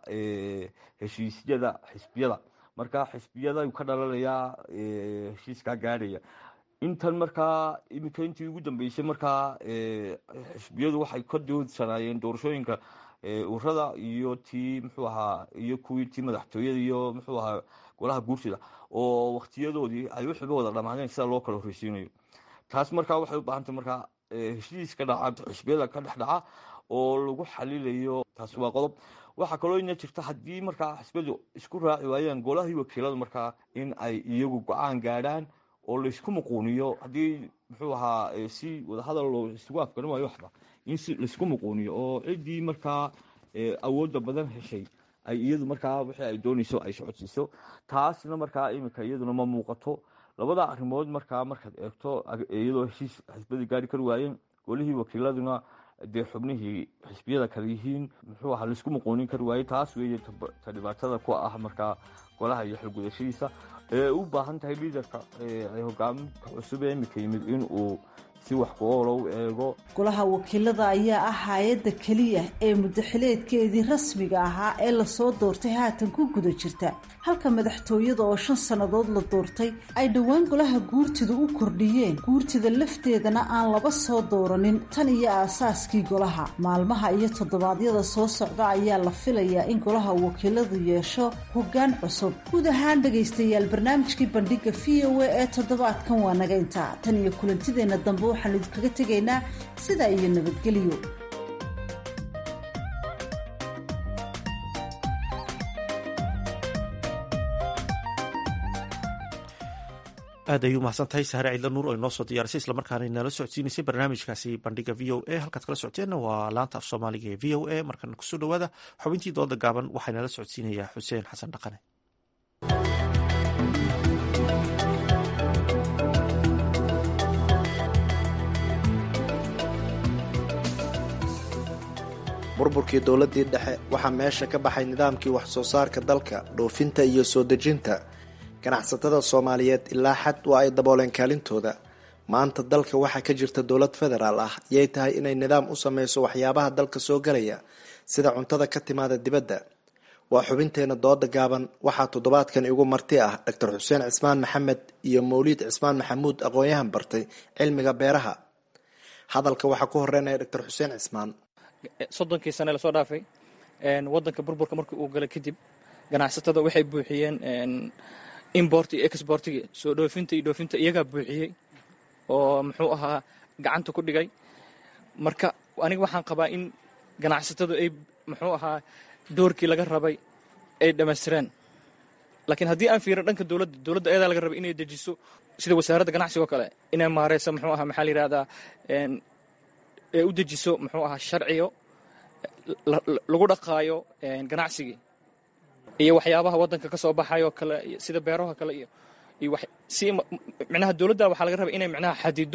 heshiisyada xisbiyada markaa xisbiyada ka dhalanayaa heshiiskaa gaadhaya intan markaa iminka intii ugu dambeysay markaa xisbiyadu waxay ka doodsanaayeen doorashooyinka urada iyo tii muxuu ahaa iyo kuwii tii madaxtooyada iyo muxuu ahaa golaha guursida oo waktiyadoodii ay wuxuuba wada dhamaadeen sida loo kala horreysiinayo taas markaa waxay u baahantay markaa heshiis ka dhaca xisbiyada ka dhex dhaca oo lagu xalilayo taas waa qodob waxaa kaloo ina jirta haddii markaa xisbiyadu isku raaci waayaan golahii wakiilada markaa in ay iyagu go-aan gaadhaan oo laysku muquuniyo haddii muxuu ahaa si wadahadal loo isugu afgaran waayo waxba in si laysku muquuniyo oo ciddii markaa awoodda badan heshay ay iyadu markaa wixii ay doonayso ay socodsiiso taasna markaa iminka iyaduna ma muuqato labada arrimood markaa markaad eegto iyadoo heshiis xisbadii gaari kari waayeen golihii wakiiladuna dee xubnihii xisbiyada kale yihiin muxuu ahaa laisku muquunin kari waayey taas weeye ta dhibaatada ku ah markaa golaha iyo xilgudashadiisa ee u baahan tahay liidarka hogaaminka cusub ee iminka yimid in uu si wax ku oolo u eego golaha wakiilada ayaa ah hay-adda keliya ee muddaxileedkeedii rasmiga ahaa ee lasoo doortay haatan ku guda jirta halka madaxtooyada oo shan sannadood la doortay ay dhowaan golaha guurtida u kordhiyeen guurtida lafteedana aan laba soo dooranin tan iyo aasaaskii golaha maalmaha iyo toddobaadyada soo socda ayaa la filayaa in golaha wakiiladu yeesho hoggaan cusub guud ahaan dhegaystayaal barnaamijkii bandhiga v o a ee toddobaadkan waa naga intaa tan iyo kulantideenna dambe waxaan idinkaga tegaynaa sidaa iyo nabadgelyo aad ayuu mahadsan tahay sahre ciidla nuur oo inoo soo diyaarisay islamarkaana inala socodsiinaysay barnaamijkaasi bandhiga v o a halkaad kala socoteenna waa laanta af soomaaliga ee v o a markana kusoo dhowaada xubintii dooda gaaban waxaa inala socodsiinayaa xuseen xasan dhaqane burburkii dowladdii dhexe waxaa meesha ka baxay nidaamkii wax soo saarka dalka dhoofinta iyo soo dejinta ganacsatada soomaaliyeed ilaa xad waa ay dabooleen kaalintooda maanta dalka waxaa ka jirta dowlad federaal ah yay tahay inay nidaam u sameyso waxyaabaha dalka soo galaya sida cuntada ka timaada dibadda waa xubinteena dooda gaaban waxaa toddobaadkan igu marti ah doctor xuseen cismaan maxamed iyo mawliid cismaan maxamuud aqoon-yahan bartay cilmiga beeraha hadalka waxaa ku horeynaya doctor xuseen cismaan soddonkii sane lasoo dhaafay wadanka burburka markii uu galay kadib ganacsatada waxay buuxiyeen import iyo exportigi soo dhoofinta iyo dhoofinta iyagaa buuxiyey oo muxuu ahaa gacanta ku dhigay marka aniga waxaan qabaa in ganacsatadu ay muxuu ahaa doorkii laga rabay ay dhammaystireen laakiin haddii aan fiirin dhanka dowladda dowladda ayadaa laga raba inay dejiso sida wasaaradda ganacsiga oo kale inay maareyso muxuu ahaa maxaa la yidhahdaa ee u dejiso muxuu ahaa sharciyo lagu dhaqaayo ganacsigii iyo waxyaabaha waddanka ka soo baxayo kale sida beeraha kale iyo iyo si micnaha dowladda waxaa laga rabaa inay micnaha xadido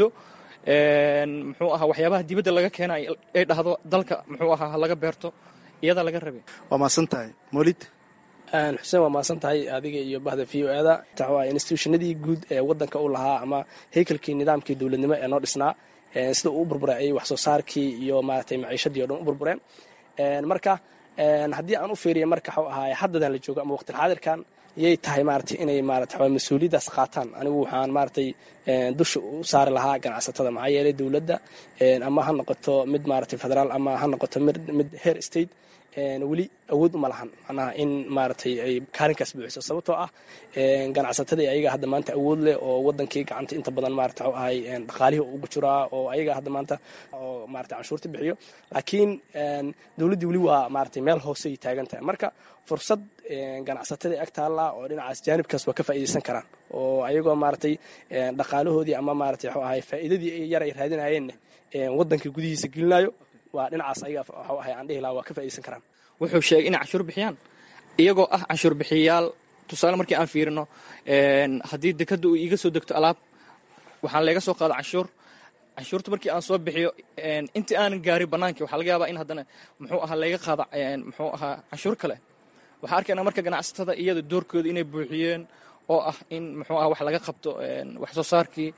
muxuu ahaa waxyaabaha dibadda laga keenayo ay dhahdo dalka muxuu ahaa ha laga beerto iyadaa laga rabay waa maasan tahay molid xuseen waa maasan tahay adiga iyo bahda v o eda waa institutionadii guud ee wadanka u lahaa ama haykalkii nidaamkii dowladnimo ee noo dhisnaa sida uu u burburay ayay wax soo saarkii iyo maaragtay maciishadii o dhan u burbureen marka haddii aan u fiiriya marka waxuu ahaay haddadan la joogo ama waqtilxaadirkan yay tahay maaragtay inay maarata mas-uuliyaddaas qaataan anigu waxaan maaragtay dusha u saari lahaa ganacsatada maxaa yeelay dowladda ama ha noqoto mid maaragtay federaal ama ha noqoto mid heer state weli awood uma lahan macnaha in maaragtay ay kaalinkaas buuxiso sababtoo ah ganacsatadii ayaga hadda maanta awood leh oo wadankii gacanta inta badan maarata waxuu ahay dhaqaalihii ugu jiraa oo ayaga hadda maanta oo maarata canshuurta bixiyo laakiin dowladdii weli waa maaragtay meel hoosey taagan tahay marka fursad ganacsatadii ag taalla oo dhinacaas jaanibkaas waa ka faa'iidaysan karaan oo ayagoo maaragtay dhaqaalahoodii ama maaragtay waxuu ahay faa'iidadii yar ay raadinayeenna waddanka gudihiisa gelinayo waa dhinacaas ayaga waxuu ahay aan dhihi lahaa waa ka faa'iidaysan karaan wuxuu sheegay inay canshuur bixiyaan iyagoo ah canshuur bixiyayaal tusaale markii aan fiirino haddii dekadda uu iiga soo degto alaab waxaan leega soo qaada canshuur canshuurta markii aan soo bixiyo intii aanan gaarin bannaankii waxaa laga yaabaa in haddana muxuu ahaa layga qaada muxuu ahaa canshuur kale waxaa arkaynaa marka ganacsatada iyada doorkooda inay buuxiyeen oo ah in muxuu aha wax laga qabto wax soo saarkii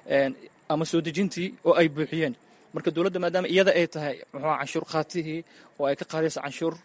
ama soo dejintii oo ay buuxiyeen marka dowladda maadaama iyada ay tahay muxuu canshuur qaatihii oo ay ka qaadayso canshuur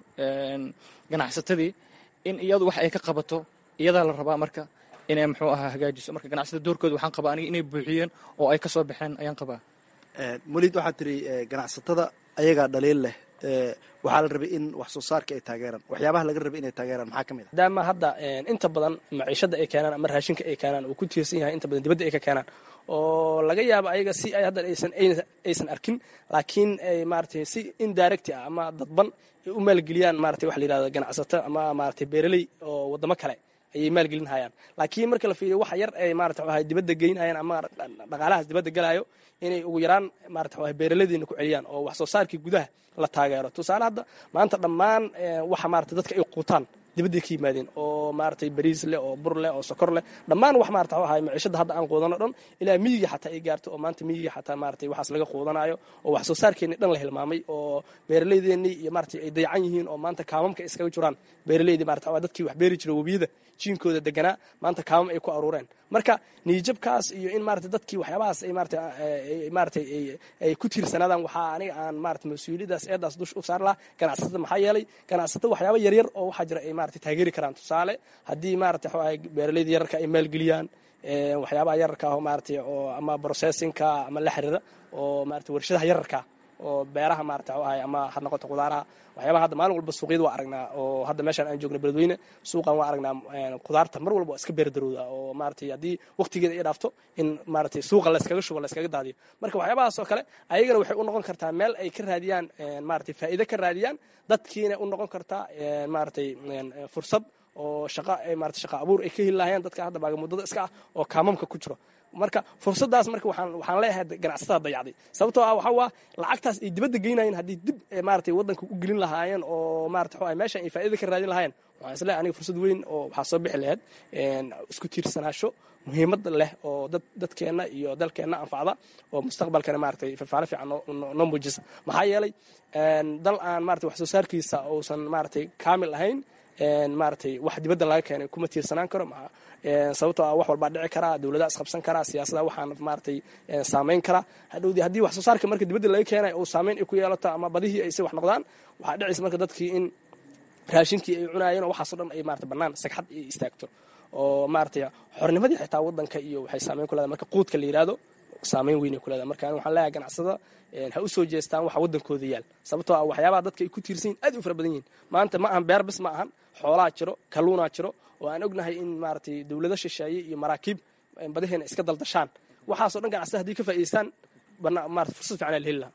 ganacsatadii in iyadu wax ay ka qabato iyadaa la rabaa marka inay muxuu ahaa hagaajiso marka ganacsatada doorkooda waxaan qabaa aniga inay buuxiyeen oo ay ka soo baxeen ayaan qabaa molid waxaad tiri ganacsatada ayagaa dhaliil leh waxaa la rabay in wax soo saarka ay taageeraan waxyaabaha laga rabay inay taageeraan maxaa ka mid a maadaama hadda inta badan maciishada ay keenaan ama raashinka ay keenaan uu ku tiirsan yahay inta badan dibadda ay ka keenaan oo laga yaabo ayaga si ay haddan aysan aysan arkin laakiin ay maaragtay si indirecti ah ama dadban ay u maalgeliyaan maratay waxa la yidhahda ganacsato ama maratay beeraley oo waddamo kale ayay maalgelin hayaan laakiin marka la fiiriyo waxa yar ay marata waxay dibadda geynayaan ama dhaqaalahaas dibadda galayo inay ugu yaraan marata waxay beeraladiina ku celiyaan oo wax soo saarkii gudaha la taageero tusaale hadda maanta dhammaan waxa maarata dadka ay quutaan dibadday ka yimaadeen oo maaragtay bariis leh oo bur leh oo sokor leh dhammaan wax maarata waxuu ahay maciishada hadda aan quudano dhan ilaa miyiga xataa ay gaarto oo maanta miyiga xataa maaragtay waxaas laga quudanayo oo wax soo saarkeenni dhan la hilmaamay oo beeraleydeenii iyo maaragtay ay dayacan yihiin oo maanta kaamamka iskaga jiraan beeraleydii marata waa dadkii wax beeri jira webiyada jiinkooda deganaa maanta kaamam ay ku aruureen marka niijabkaas iyo in maarata dadkii waxyaabahaas ay maarata maaragtay ay ku tiirsanaadaan waxaa aniga aan maarata mas-uuliyadaas eedaas dush u saar lahaa ganacsatada maxaa yeelay ganacsatada waxyaaba yaryar oo waxaa jira ay maarata taageeri karaan tusaale haddii maarata waxuu ahay beeraleyda yararka ay maalgeliyaan waxyaabaha yararka ah maaragtay oo ama processinka ama la xiriira oo maarata warshadaha yararka oo beeraha maarata waxuu ahay ama ha noqoto qudaaraha waxyaabaha hadda maalin walba suuqyada waa aragnaa oo hadda meeshaan aan joogna beledweyne suuqan waa aragnaa qudaarta mar walba waa iska beerdarowda oo maaragtay haddii waqtigeeda ay dhaafto in maaragtay suuqa layskaga shubo layskaga daadiyo marka waxyaabahaas oo kale ayagana waxay u noqon kartaa meel ay ka raadiyaan maaragtay faa'iido ka raadiyaan dadkiina u noqon kartaa maaragtay fursad oo shaqa maarata shaqa abuur ay ka heli lahayeen dadka hadda baaga muddada iska ah oo kaamamka ku jiro marka fursadaas marka waxaan waxaan leeyahay ganacsatada dayacday sababtoo ah waxa waa lacagtaas ay dibadda geynayeen haddii dib maaragtay waddanka u gelin lahaayeen oo maarata waxa meeshan ay faa'iida ka raadin lahaayeen waxaan isleeyahay aniga fursad weyn oo waxaa soo bixi lahayd isku tiirsanaasho muhiimad leh oo dad dadkeenna iyo dalkeenna anfacda oo mustaqbalkana maaragtay fafaalo fiican noo muujisa maxaa yeelay dal aan maarata wax soo saarkiisa uusan maaragtay kaamil ahayn maaragtay wax dibadda laga keenay kuma tiirsanaan karo sababtoo ah wax walbaa dhici karaa dowladaha isqabsan karaa siyaasada waxaan maaragtay saamayn karaa hadhowdii haddii wax soo saarka marka dibadda laga keenay uu saamayn ay ku yeelato ama badihii ay si wax noqdaan waxaa dhicaysa marka dadkii in raashinkii ay cunaayeen oo waxaasoo dhan ay maarata bannaan sagxad ay istaagto oo maaragtay xornimadii xitaa waddanka iyo waxay saamayn ku leedahay marka quudka la yidhaahdo saamayn weynay ku leedahay marka waxaan leeyahay ganacsada ha u soo jeestaan waxa waddankooda yaal sababtoo ah waxyaabaha dadka ay ku tiirsan yihin aad u fara badan yihin maanta ma ahan beer bis ma ahan xoolaa jiro kalluunaa jiro oo aan ognahay in maaragtay dowlado shisheeye iyo maraakiib badaheena iska daldashaan waxaasoo dhan ganacsada haddii ka faa'idaystaan maarata fursad fiican la heli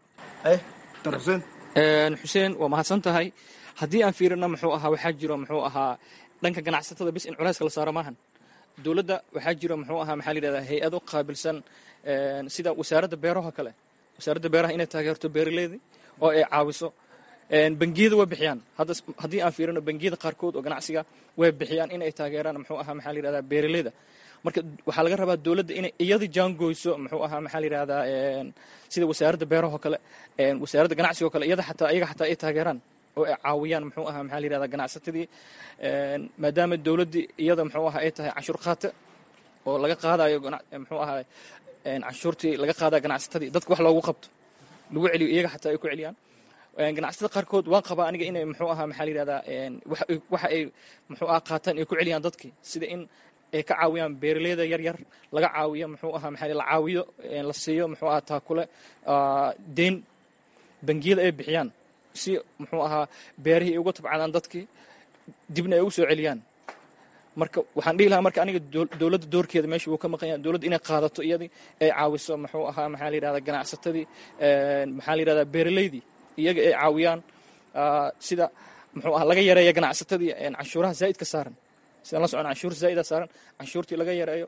lahaa xuseen waa mahadsan tahay haddii aan fiirino muxuu ahaa waxaa jiro muxuu ahaa dhanka ganacsatada bis in culayska la saaro maahan dowladda waxaa jira muxuu ahaa maxaa la yidhahdaa hay-ado qaabilsan sida wasaaradda beeraha kale wasaaradda beeraha inay taageerto beeraleydii oo ay caawiso bangiyada way bixiyaan hadda haddii aan fiirino bangiyada qaarkood oo ganacsiga way bixiyaan inay taageeraan muxuu ahaa maxaa la yidhahdaa beeraleyda marka waxaa laga rabaa dowladda inay iyada jaangoyso muxuu ahaa maxaa la yidhahdaa sida wasaaradda beeraha oo kale wasaaradda ganacsiga oo kale iyada xataa iyaga xataa ay taageeraan oo ay caawiyaan muxuu ahaa maxaa la yidhahdaa ganacsatadii maadaama dowladdii iyada muxuu ahaa ay tahay canshuur qaate oo laga qaadayo muxuu ahaa canshuurtii laga qaadaya ganacsatadii dadka wax loogu qabto lagu celiyo iyaga xataa ay ku celiyaan ganacsatada qaarkood waan qabaa aniga inay muxuu ahaa maxaa la yidhahdaa waxa ay muxuu ahaa qaataan ay ku celiyaan dadkii sida in ay ka caawiyaan beeraleyda yar yar laga caawiyo muxuu ahaa maxaa la caawiyo la siiyo muxuu ahaa taakule deyn bangiyada ay bixiyaan si muxuu ahaa beerihii ay uga tabcadaan dadkii dibna ay ugu soo celiyaan marka waxaan dhihi lahaa marka aniga dowladda doorkeeda meesha wuu ka maqan yahay dowladda inay qaadato iyadii ay caawiso muxuu ahaa maxaa la yidhahdaa ganacsatadii maxaa la yidhahdaa beeraleydii iyaga ay caawiyaan sida muxuu ahaa laga yareeya ganacsatadii canshuuraha zaa'idka saaran sidaan la socon canshuur zaa'ida saaran canshuurtii laga yareeyo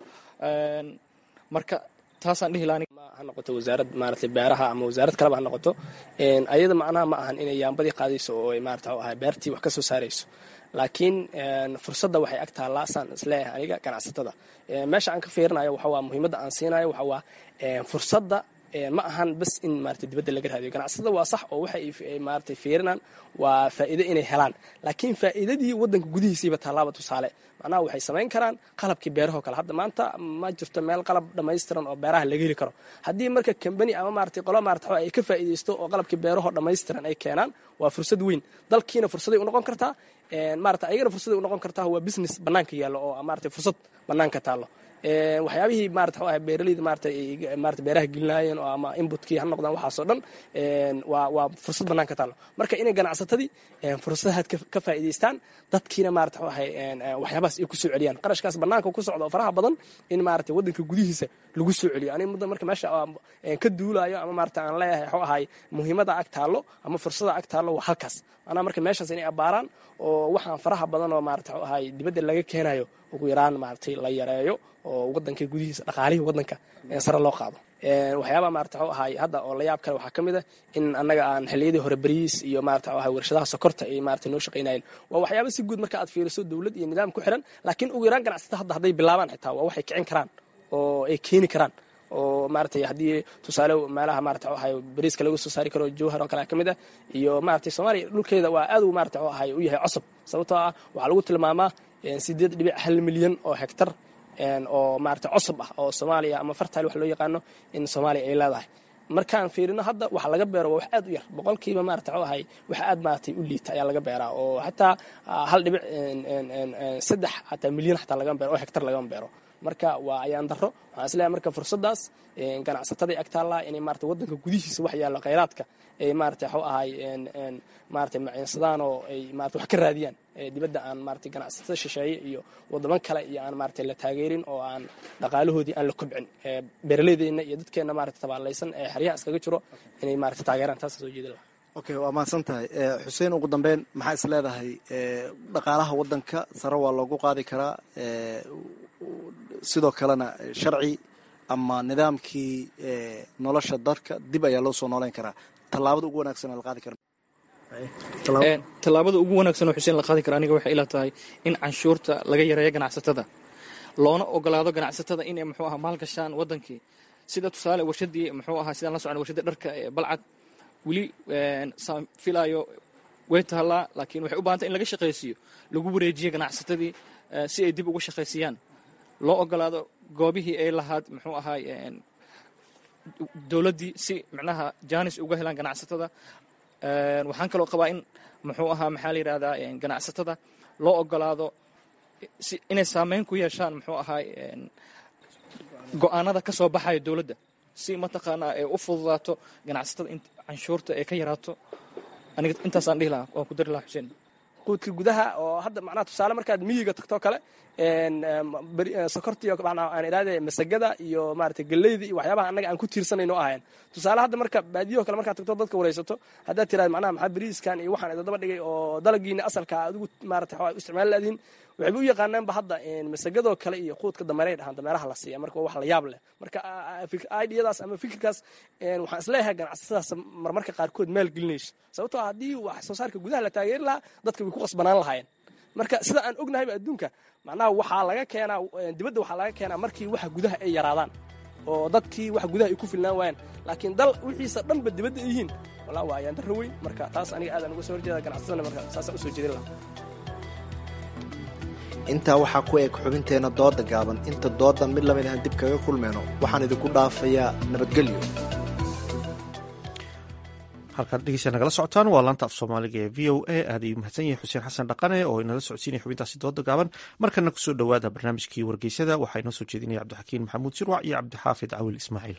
marka taasaan dhihi lahaa ha noqoto wasaarad maaragtay beeraha ama wasaarad kaleba ha noqoto ayada macnaha ma ahan inay yaambadii qaadayso oo ay maarata ahay beertii wax ka soo saarayso laakiin fursadda waxay ag taallaa saan isleeyahay aniga ganacsatada meesha aan ka fiirinayo waxa waa muhiimadda aan siinayo waxa waa fursadda ma ahan bas in maarata dibadda laga raadiyo ganacsatada waa sax oo waxa ay maarata fiirinaan waa faa'iido inay helaan laakiin faa'iidadii waddanka gudihiisiiba tallaaba tusaale macnaha waxay samayn karaan qalabkii beerahoo kale hadda maanta ma jirto meel qalab dhammaystiran oo beeraha laga heli karo haddii marka kambani ama maarata qolo maarata ay ka faa'iidaysto oo qalabkii beerahoo dhammaystiran ay keenaan waa fursad weyn dalkiina fursaday u noqon kartaa maarata ayagana fursaday u noqon kartaa waa business bannaanka yaallo oo maarata fursad bannaanka taallo waxyaabihii maarata waxa beeraleyda maarata maarata beeraha gelinaayeen oo ama inputkii ha noqdaan waxaasoo dhan waa waa fursad bannaan ka taallo marka inay ganacsatadii fursadahaad ka faa'iidaystaan dadkiina maarata waxay waxyaabahaas ay ku soo celiyaan qarashkaas bannaanka ku socda oo faraha badan in maarata waddanka gudihiisa lagu soo celiyo aniga muddo marka meesha ka duulaayo ama maarata aan leeyahay waxuu ahay muhiimada ag taallo ama fursada ag taallo waa halkaas maanaa marka meeshaas inay abbaaraan oo waxaan faraha badan oo maarata waxuu ahay dibadda laga keenayo ugu yaraan maaratay la yareeyo oo waddanka gudihiisa dhaqaalihii waddanka sare loo qaado waxyaabaa maarata waxuu ahay hadda oo la yaab kale waxaa ka mid a in annaga aan xilliyadii hore beriis iyo maarata waxuu ahay warshadaha sokorta ay maarata noo shaqaynayeen waa waxyaaba si guud marka aad fiiriso dowlad iyo nidaam ku xiran laakiin ugu yaraan ganacsata hadda hadday bilaabaan xitaa waa waxay kicin karaan oo ay keeni karaan oo maaratay haddii tusaale meelaha maarata waxay bariiska laga soo saari karo jowhar oo kale ka mid ah iyo maaratay soomaaliya dhulkeeda waa aad uu maarata waxay u yahay cosab sababtoo ah waxaa lagu tilmaamaa sideed dhibic hal milyan oo hektar oo maarata cosab ah oo soomaaliya ama fartile wax loo yaqaano in soomaaliya ay leedahay markaan fiirino hadda waxa laga beero waa wax aad u yar boqolkiiba maarata waxuu ahay wax aad maaratay u liita ayaa laga beeraa oo xataa hal dhibic saddex xataa milyan xataa lagama beero oo hektar lagama beero marka waa ayaan daro waxaan isleeyahay marka fursaddaas ganacsatada ag taallaa inay maarata waddanka gudihiisa wax yaallo khayraadka ay maarata waxuu ahay maarata maciinsadaan oo ay maarata wax ka raadiyaan dibadda aan maarata ganacsatada shisheeye iyo waddaman kale iyo aan maarata la taageerin oo aan dhaqaalahoodii aan la kobcin beeraleydeenna iyo dadkeenna maarata tabaalaysan ee xeryaha iskaga jiro inay maarata taageeraan taasa soo jeedin laha okay waa mahadsan tahay xuseen ugu dambeyn maxaa is leedahay dhaqaalaha waddanka sare waa loogu qaadi karaa sidoo kalena sharci ama nidaamkii nolosha dadka dib ayaa loo soo nooleyn karaa tallaabada ugu wanaagsan la qaadi kara tallaabada ugu wanaagsan oo xuseen la qaadi kara aniga waxay ila tahay in canshuurta laga yareeyo ganacsatada loona ogolaado ganacsatada inay muxuu ahaa maalgashaan waddankii sida tusaale warshadii muxuu ahaa sidaan la socon warshadii dharka ee balcad weli saan filaayo way taallaa laakiin waxay u bahantay in laga shaqaysiiyo lagu wareejiyo ganacsatadii si ay dib uga shaqaysiiyaan loo ogolaado goobihii ay lahaad muxuu ahaay dowladdii si micnaha jaanis uga helaan ganacsatada waxaan kaloo qabaa in muxuu ahaa maxaa la yidhahdaa ganacsatada loo ogolaado si inay saameyn ku yeeshaan muxuu ahaay go-aanada ka soo baxaya dowladda si mataqaanaa ay u fududaato ganacsatada in canshuurta ay ka yaraato aniga intaasaan dhihi lahaa waan ku dari lahaa xuseen quudka gudaha oo hadda macnaha tusaale markaad miyiga tagtoo kale sokorta iyo aan idhaahde masagada iyo maarata galleyda iyo waxyaabaha annaga aan ku tiirsanayno ahayn tusaale hadda marka baadiyaho kale markaad tagto dadka waraysato haddaad tiraad macnaha maxaa bariiskan iyo waxaan idadaba dhigay oo dalagiina asalka adigu maarata waxaa isticmaali laadiin waxayba u yaqaanaanba hadda masagadoo kale iyo quudka dameeray dhahaan dameeraha la siiya marka wax la yaab leh marka idiyadaas ama fikirkaas waxaan isleeyahay ganacsatadaas marmarka qaarkood maal gelinayso sababtoo haddii wax soo saarka gudaha la taageeri lahaa dadka way ku qasbanaan lahaayeen marka sida aan ognahayba adduunka macnaha waxaa laga keenaa dibadda waxaa laga keenaa markii waxa gudaha ay yaraadaan oo dadkii wax gudaha ay ku filnaan waayaan laakiin dal wixiisa dhanba dibadda ay yihiin walaa waa ayaan darro weyn marka taas aniga aadaan uga soo horjeeda ganacsatada marka saasaan usoo jeedin lahaa intaa waxaa ku eg xubinteenna dooda gaaban inta doodan mid lamid ahan dib kaga kulmayno waxaan idinku dhaafayaa nabadgelyo halkaad dhegeysa nagala socotaan waa laanta af soomaaliga ee v o a aad ayuu mahadsan yahay xuseen xasan dhaqane oo inala socodsiinaya xubintaasi dooda gaaban markana kusoo dhowaada barnaamijkii wargeysada waxaa inoo soo jeedinaya cabdixakiin maxamuud sirwac iyo cabdixaafid cawil ismaaciil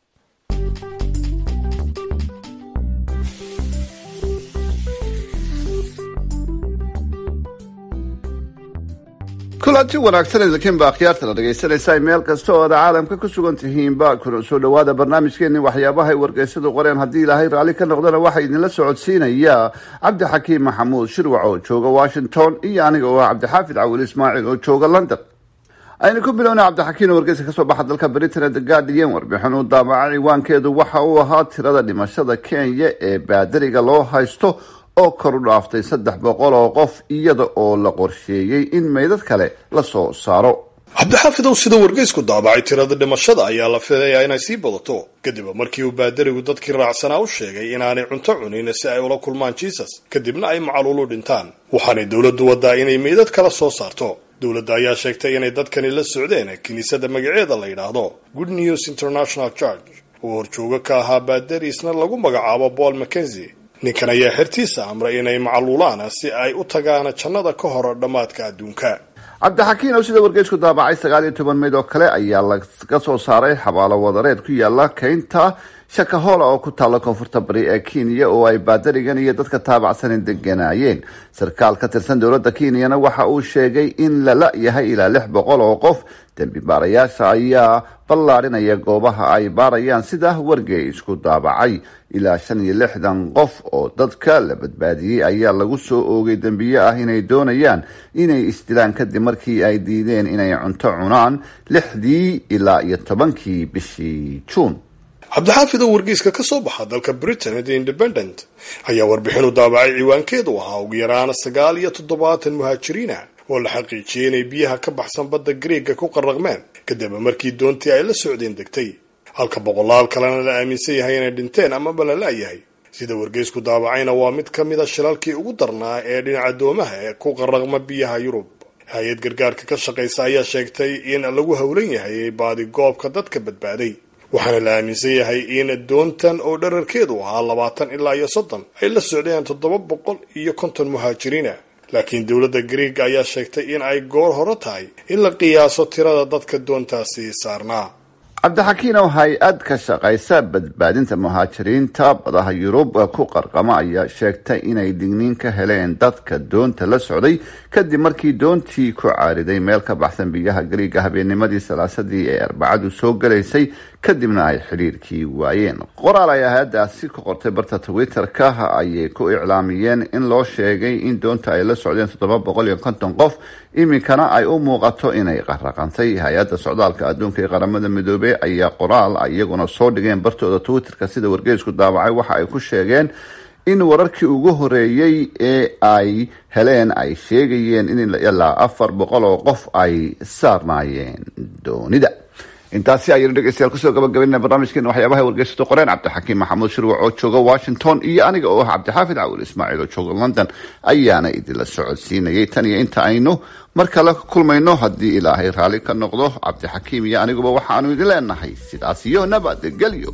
kulanti wanaagsan idinkiinba akhyaartana dhegaysanaysaa meel kasta oo aad caalamka ku sugan tihiinba kuna soo dhowaada barnaamijkeenii waxyaabaha ay wargeysadu qoreen haddii ilaahay raalli ka noqdana waxaa idinla socodsiinaya cabdixakiim maxamuud shirwac oo jooga washington iyo aniga oo ah cabdixaafid cawil ismaaciil oo jooga london aynu ku bilowna cabdixakiin oo wargeysa kasoo baxa dalka britain the guardian warbixin uu daamaca ciwaankeedu waxa uu ahaa tirada dhimashada kenya ee baadariga loo haysto oo kor u dhaaftay saddex boqol oo qof iyada oo la qorsheeyey in meydad kale la soo saaro cabdixaafidow sida wargeysku daabacay tirada dhimashada ayaa la filayaa inay sii badato kadib markii uu baadarigu dadkii raacsanaa u sheegay inaanay cunto cunin si ay ula kulmaan jisus kadibna ay macaluulu dhintaan waxaanay dowladdu wadaa inay meydad kala soo saarto dowladda ayaa sheegtay inay dadkani la socdeen kiniisadda magaceeda la yidhaahdo good news international church oo horjooga ka ahaa baadari isna lagu magacaabo paul mackenzie ninkan ayaa xertiisa amray inay macaluulaan si ay u tagaan jannada ka hor dhammaadka adduunka cabdixakiin oo sida wargeysku daabacay sagaal iyo toban meyd oo kale ayaa laga soo saaray xabaalo wadareed ku yaala keynta shakahola oo ku taalla koonfurta bari ee kenya oo ay baadarigan iyo dadka taabacsanin deganaayeen sarkaal ka tirsan dowladda kenyana waxa uu sheegay in lala yahay ilaa lix boqol oo qof dembi baarayaasha ayaa ballaadhinaya goobaha ay baarayaan sida wargeysku daabacay ilaa shan iyo lixdan qof oo dadka la badbaadiyey ayaa lagu soo oogay dembiye ah inay doonayaan inay isdilaan kadib markii ay diideen inay cunto cunaan lixdii ilaa iyo tobankii bishii juun cabdixaafid oo wargeyska ka soo baxa dalka britain the independent ayaa warbixin u daabacay ciwaankeedu ahaa ugu yaraan sagaal iyo toddobaatan muhaajiriina oo la xaqiijiyey inay biyaha ka baxsan badda greega ku qarraqmeen kadib markii doontii ay la socdeen degtay halka boqolaal kalena la aaminsan yahay inay dhinteen amaba la la'yahay sida wargeysku daabacayna waa mid ka mid a shilalkii ugu darnaa ee dhinaca doomaha ee ku qarraqma biyaha yurub hay-ad gargaarka ka shaqaysa ayaa sheegtay in lagu howlan yahay baadi goobka dadka badbaaday waxaana la aaminsan yahay in doontan oo dherarkeedu ahaa labaatan ilaa iyo soddon ay la socdeen toddoba boqol iyo konton muhaajiriina laakiin dowladda greega ayaa sheegtay in ay goor hore tahay in la qiyaaso tirada dadka doontaasi saarnaa cabdixakiin oo hay-ad ka shaqaysa badbaadinta muhaajiriinta badaha yurub ku qarqama ayaa sheegtay inay digniin ka heleen dadka doonta la socday kadib markii doontii ku caariday meel ka baxsan biyaha gariiga habeennimadii salaasadii ee arbacadu soo galaysay kadibna ay xidhiirkii waayeen qoraal ay hay-adaasi ku qortay barta twitter-ka ayay ku iclaamiyeen in loo sheegay in doonta ay la socdeen toddoba boqol iyo konton qof iminkana ay u muuqato inay qarraqantay hay-adda socdaalka adduunka ee qaramada midoobey ayaa qoraal iyaguna soo dhigeen bartooda twitter-ka sida wargeysku daabacay waxa ay ku sheegeen in wararkii ugu horeeyey ee ay heleen ay sheegayeen in ilaa afar boqol oo qof ay saarnaayeen doonida intaasi ayaynu dhegeystayaal kusoo gabagabaynana barnaamijkeena waxyaabaha wargeysadu qoreen cabdixakiim maxamuud shirwac oo jooga washington iyo aniga oo ah cabdixaafid cawil ismaaciil oo jooga london ayaana idinla socodsiinayay tan iyo inta aynu mar kale kulmayno haddii ilaahay raalli ka noqdo cabdixakiim iyo aniguba waxaanu idin leenahay sidaas iyo nabadgelyo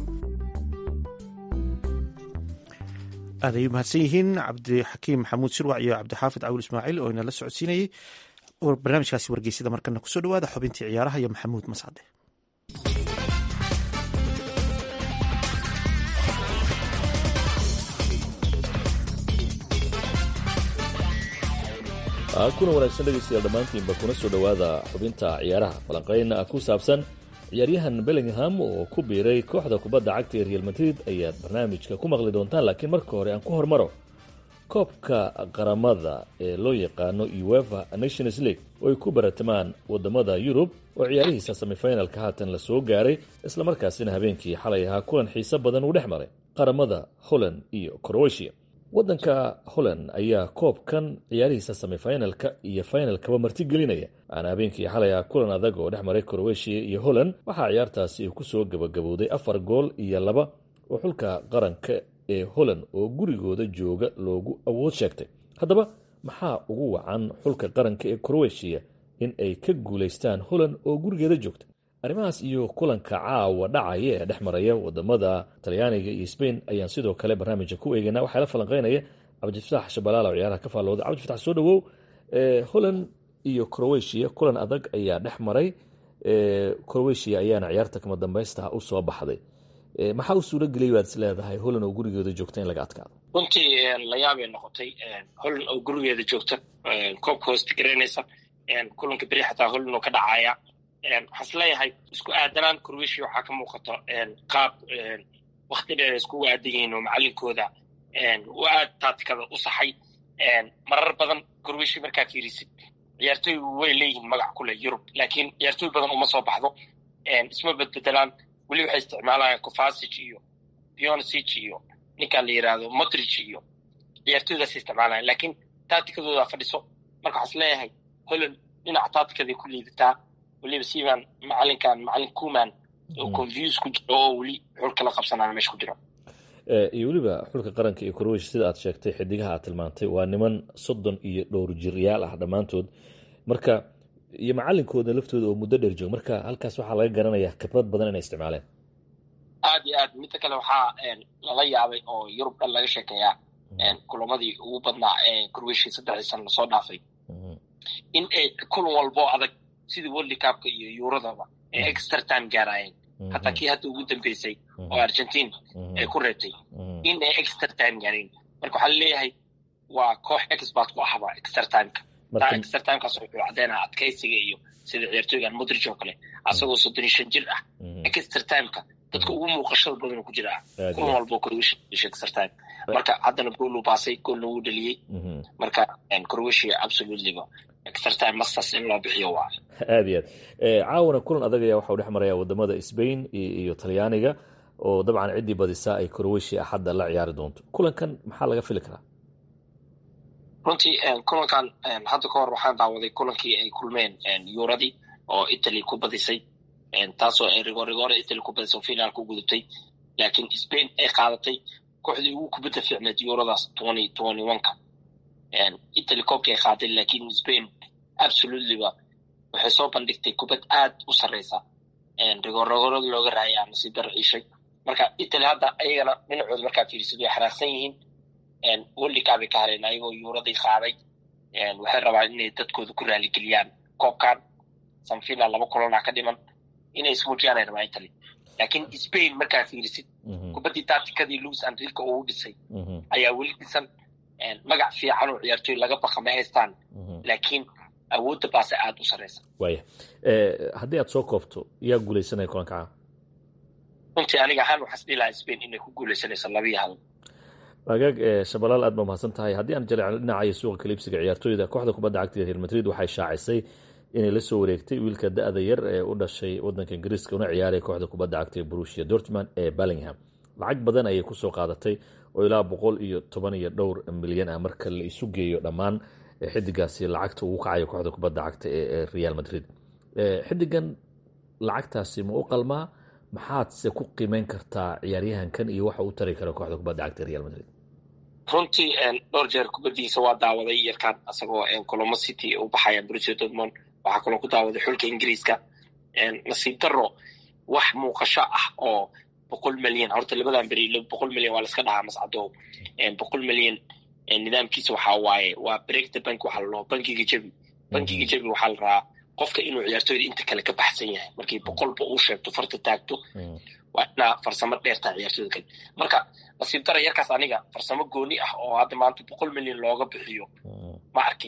aad ay mahadsan yihiin cabdixakiim maxamuud shirwac iyo cabdixaafid cawil ismaaciil oo inala socodsiinayay barnaamijkaasi wargeysada markana kusoo dhawaada xubintii ciyaaraha iyo maxamuud mascade kuna wanaagsan dhegaystayaal dhammaantiinba kuna soo dhowaada xubinta ciyaaraha falanqayn ku saabsan ciyaaryahan bellingham oo ku biiray kooxda kubadda cagta ee real madrid ayaad barnaamijka ku maqli doontaan laakiin marka hore aan ku hormaro koobka qaramada ee loo yaqaano uefa nations league oo ay ku baratamaan wadamada yurub oo ciyaarihiisa semifinalka haatan la soo gaaray islamarkaasina habeenkii xalay ahaa kulan xiise badan uu dhex maray qaramada holland iyo croatia waddanka holland ayaa koobkan ciyaarihiisa semifinalka iyo finalkaba martigelinaya aana habeenkii xalay ah kulan adag oo dhex maray croatia iyo holland waxaa ciyaartaasi ku soo gabagabowday afar gool iyo laba oo xulka qaranka ee holland oo gurigooda jooga loogu awood sheegtay haddaba maxaa ugu wacan xulka qaranka ee croatia in ay ka guulaystaan holland oo gurigeeda joogta arrimahaas iyo kulanka caawa dhacaya ee dhex maraya wadamada talyaaniga iyo sbain ayaan sidoo kale barnaamijka ku eegeynaa waxaa la falanqeynaya cabdifatax shabalaala oo ciyaaraha ka faallooda cabdifatax soo dhawow holland iyo croatia kulan adag ayaa dhex maray croatia ayaana ciyaarta kama dambaysta u soo baxday maxaa u suuro geliyay waad is leedahay holland oo gurigeeda joogta in laga adkaado runtii layaabay noqotay holland oo gurigeeda joogta koobka hoosta garanaysa kulanka beri xataa holland oo ka dhacaya waxaan is leeyahay isku aadanaan croatia waxaa ka muuqato qaab wakti dheer iskugu aadan yihiin oo macalinkooda u aad taatikada u saxay marar badan croatia markaa fiirisid ciyaartooy way leeyihiin magac ku leh yurub laakiin ciyaartooy badan uma soo baxdo isma bedbedelaan weli waxay isticmaalayaan cofasic iyo pionsic iyo ninkaan la yidhaahdo motrich iyo ciyaartooydaas isticmaalayan laakiin taatikadooda fadhiso marka waxaan is leeyahay holland dhinaca taatikaday ku liidataa weliba siibaan macalinkan macalin kuman oo confuse ku jiro oo weli xulka la qabsanaya meesha ku jiro iyo weliba xulka qaranka iyo croatia sida aad sheegtay xidigaha aad tilmaantay waa niman soddon iyo dhowr jiryaal ah dhammaantood marka iyo macalinkooda laftooda oo muddo dheer jooga marka halkaas waxaa laga garanayaa khibrad badan inay isticmaaleen aad iyo aad midda kale waxaa lala yaabay oo yurub dhan laga sheekeeyaa kulamadii ugu badnaa ee croatia saddexdii sana lasoo dhaafay in ay kulan walbo adag sidii world cupka iyo yuuradaba ay extra time gaarayeen hataa kii hadda ugu dambeysay oo argentine ay ku reebtay in ay extra time gaareen marka waxaa laleeyahay waa koox expert ku ahba extra timeka taa extra timekaas wuxuu caddeynaa adkaysiga iyo sida ciyaartooygan modrich oo kale asagoo soddon iyo shan jir ah extra timeka dadka ugu muuqashada badan ku jira kulan walbo croatia extra time marka haddana gool uu baasay goolna wuu dhaliyey marka croatia absolutelyba extra time masters in loo bixiyo waa aad iyo aad caawana kulan adag ayaa waxau dhex maraya wadamada spain iyo talyaaniga oo dabcan ciddii badisaa ay croatia axadda la ciyaari doonto kulankan maxaa laga fili karaa runtii kulankan hadda ka hor waxaan daawaday kulankii ay kulmeen yuuradii oo italy ku badisay taasoo ay rigorigore italy ku badisay oo finaal ku gudubtay laakiin spain ay qaadatay kooxdii ugu kubadda fiicneed yuuradaas twenty twenty one-ka italy koobkii ay qaaday laakiin spain absolutelyba waxay soo bandhigtay kubad aad u sarreysa rigorigorada looga raaya nasiib dar ciishay marka italy hadda ayagana dhinacooda markaa fiirisid way xanaaqsan yihiin welikaabay ka hareen ayagoo yuuradii qaaday waxay rabaan inay dadkooda ku raaligeliyaan koobkan samfina laba kulana ka dhiman inay ismuujiyaan ay rabaan italy laakiin spain markaa fiirisid kubaddii taatikadii louis andrilka ugu dhisay ayaa weli dhisan magac fiican oo ciyaartooy laga baqa ma haystaan laakiin awoodda baase aada u sarreysa waaya haddii aad soo koobto yaa guulaysanaya kulanka caa runtii aniga ahaan waxaas dhihi lahaa spain inay ku guulaysanayso labiyo hal agaag shabalaal aad ba mahadsan tahay haddii aan jaleecno dhinacayo suuqa kaliibsiga ciyaartooyda kooxda kubadda cagta real madrid waxay shaacisay inay la soo wareegtay wiilka da-da yar ee u dhashay wadanka ingiriiska una ciyaaraya kooxda kubadda cagta ee brusia dortmund ee ballingham lacag badan ayay kusoo qaadatay oo ilaa boqol iyo toban iyo dhowr milyan ah marka la isu geeyo dhammaan xidigaasi lacagta ugu kacayo kooxda kubadda cagta ee real madrid xidigan lacagtaasi ma u qalmaa maxaadse ku qiimeyn kartaa ciyaaryahankan iyo waxa u tari kara kooxda kubadda cagta real madrid runtii dhowr jeer kubaddiisa waa daawaday yarkaan asagoo colomo city u baxaya brusia dortmond waxaa kaloo ku daawaday xulka ingiriiska nasiib daro wax muuqasho ah oo boqol milyan horta labadan beri boqol milyan waa laska dhahaa mascado boqol milyan nidaamkiisa waxaa waaye waa break the bank waxaa la dhaho bankiga jebi bankiga jebi waxaa la rabaa qofka inuu ciyaartooyda inta kale ka baxsan yahay markii boqolba uu sheegto farta taagto waa inaa farsamo dheertaa ciyaartooyda kale marka nasiib dara yarkaas aniga farsamo gooni ah oo hadda maanta boqol milyan looga bixiyo ma arkin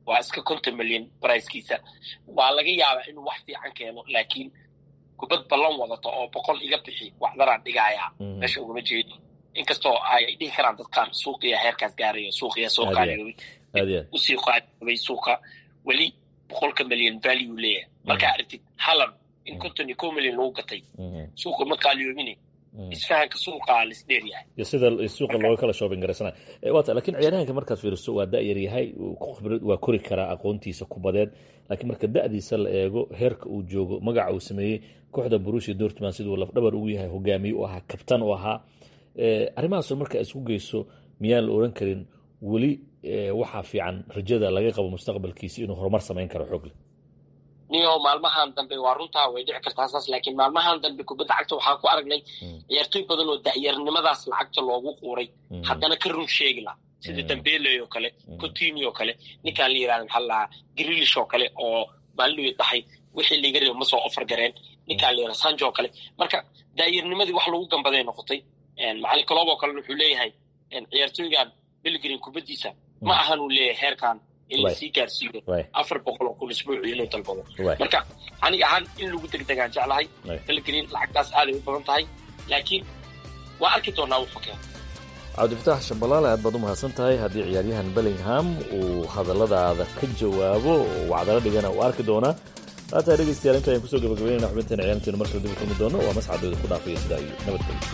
waa iska konton milyan barayskiisa waa laga yaabaa inuu wax fiican keeno laakiin kubad ballan wadato oo boqol iga bixi waxdaraan dhigayaa meesha ugama jeedo inkastoo ay dhihi karaan dadkaan suuqiya heerkaas gaarayo suuqiya soo qaaliyoobay usii qaaliyoobay suuqa weli boqolka milyan value leeyahay markaa aragtid halan in konton iyo kow milyan lagu gatay suuqa ma qaaliyoobine isfahanka suuqa lisdheer yahay iyo sida suuqa looga kala shoobin garaysana waata lakiin ciyaaryahanka markaad fiiriso waa da-yar yahay khibrad waa kori karaa aqoontiisa kubadeed laakiin marka da-diisa la eego heerka uu joogo magaca uu sameeyey kooxda burusia dortman siduu lafdhabar ugu yahay hogaamiye u ahaa kabtan u ahaa arrimahaasoo marka isku geyso miyaan la oran karin weli waxaa fiican rajada laga qabo mustaqbalkiisa inuu horumar samayn karo xoogle niyo maalmahan dambe waa runtaa way dhici kartaa saas laakiin maalmahan dambe kubadda cagta waxaan ku aragnay ciyaartooy badan oo da'yarnimadaas lacagta loogu quuray haddana ka run sheegi la sida dambeley oo kale cotini oo kale ninkaan la yirahda maxaa lahaa grilish oo kale oo maalin dhahay wixii liiga reebo ma soo ofar gareen ninkaan la yirahda sanjo oo kale marka daa'yarnimadii wax lagu gambaday noqotay macalin coloob oo kalena wuxuu leeyahay ciyaartooygan belgrin kubaddiisa ma ahan uu leeyahay heerkan in lasii gaarsiiyo afar boqol oo kun isbuuci inuu dalbado marka aniga ahaan in lagu degdegaan jeclahay belgrin lacagtaas aaday u badan tahay laakiin waa arki doonaa wuxuu keeno cabdifatax shabalaale aad baad u mahadsan tahay haddii ciyaaryahan bellingham uu hadalladaada ka jawaabo oo wacdalo dhigana uu arki doonaa haataa dhegeystayaal inta ayaan kusoo gabagabeynayna xubinteena ciyaarteenu markale dib u kulmi doono waa mascadooda ku dhaafaya sidaa iyo nabadgelyo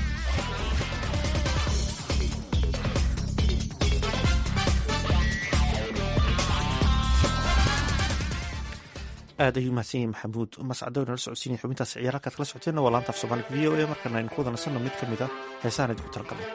aad ayuu mahadsan yahay maxamuud mascadow nala socodsiinaya xubintaas ciyaar halkaad kala socoteenna waa laanta af soomaaliga v o a markana aynu ku wada nasanno mid ka mid a heesahan idinku talagalay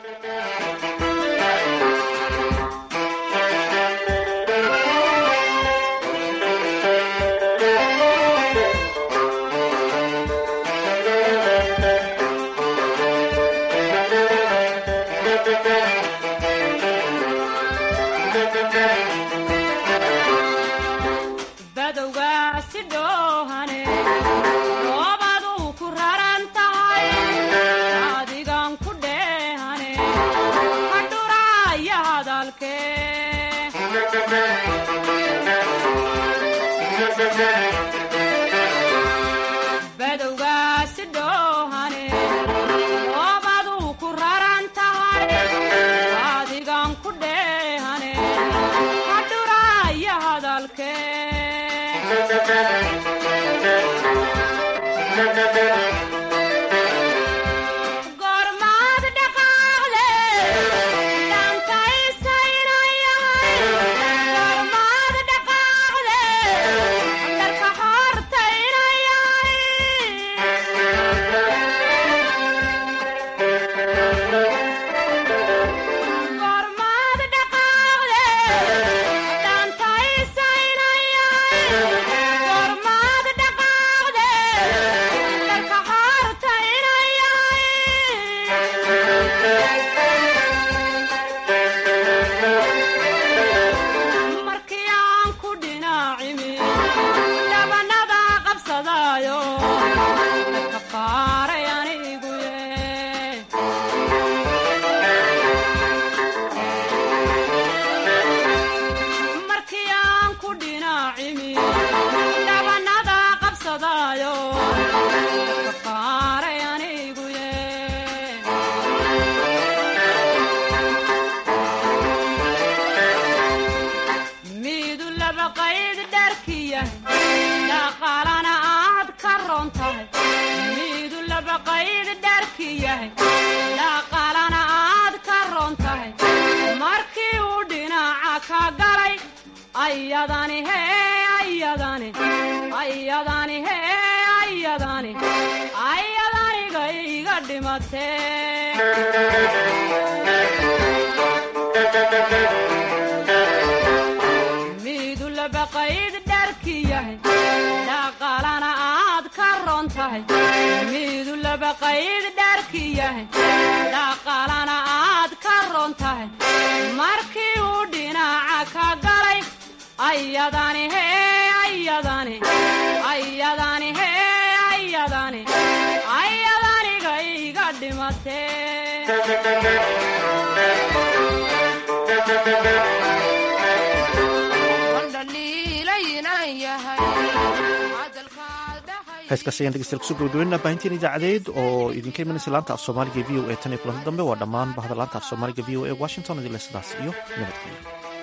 heeskaas ayaan dhegeystayaal kusoo gabagabeynaa baahinteen idaacadeed oo idinka imanaysa laanta af soomaaliga v o e tan iyo kulanti dambe waa dhammaan bahda laanta af soomaaliga v o e washington idinle sidaas iyo nabadgelyo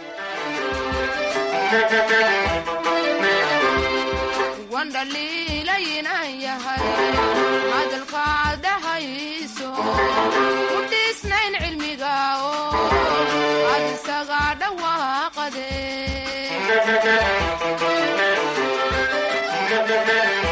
wandhaliilaynan yahay hadalkaad dhahayso u dhiisnayn cilmiga oo ad isaga dhawaaqade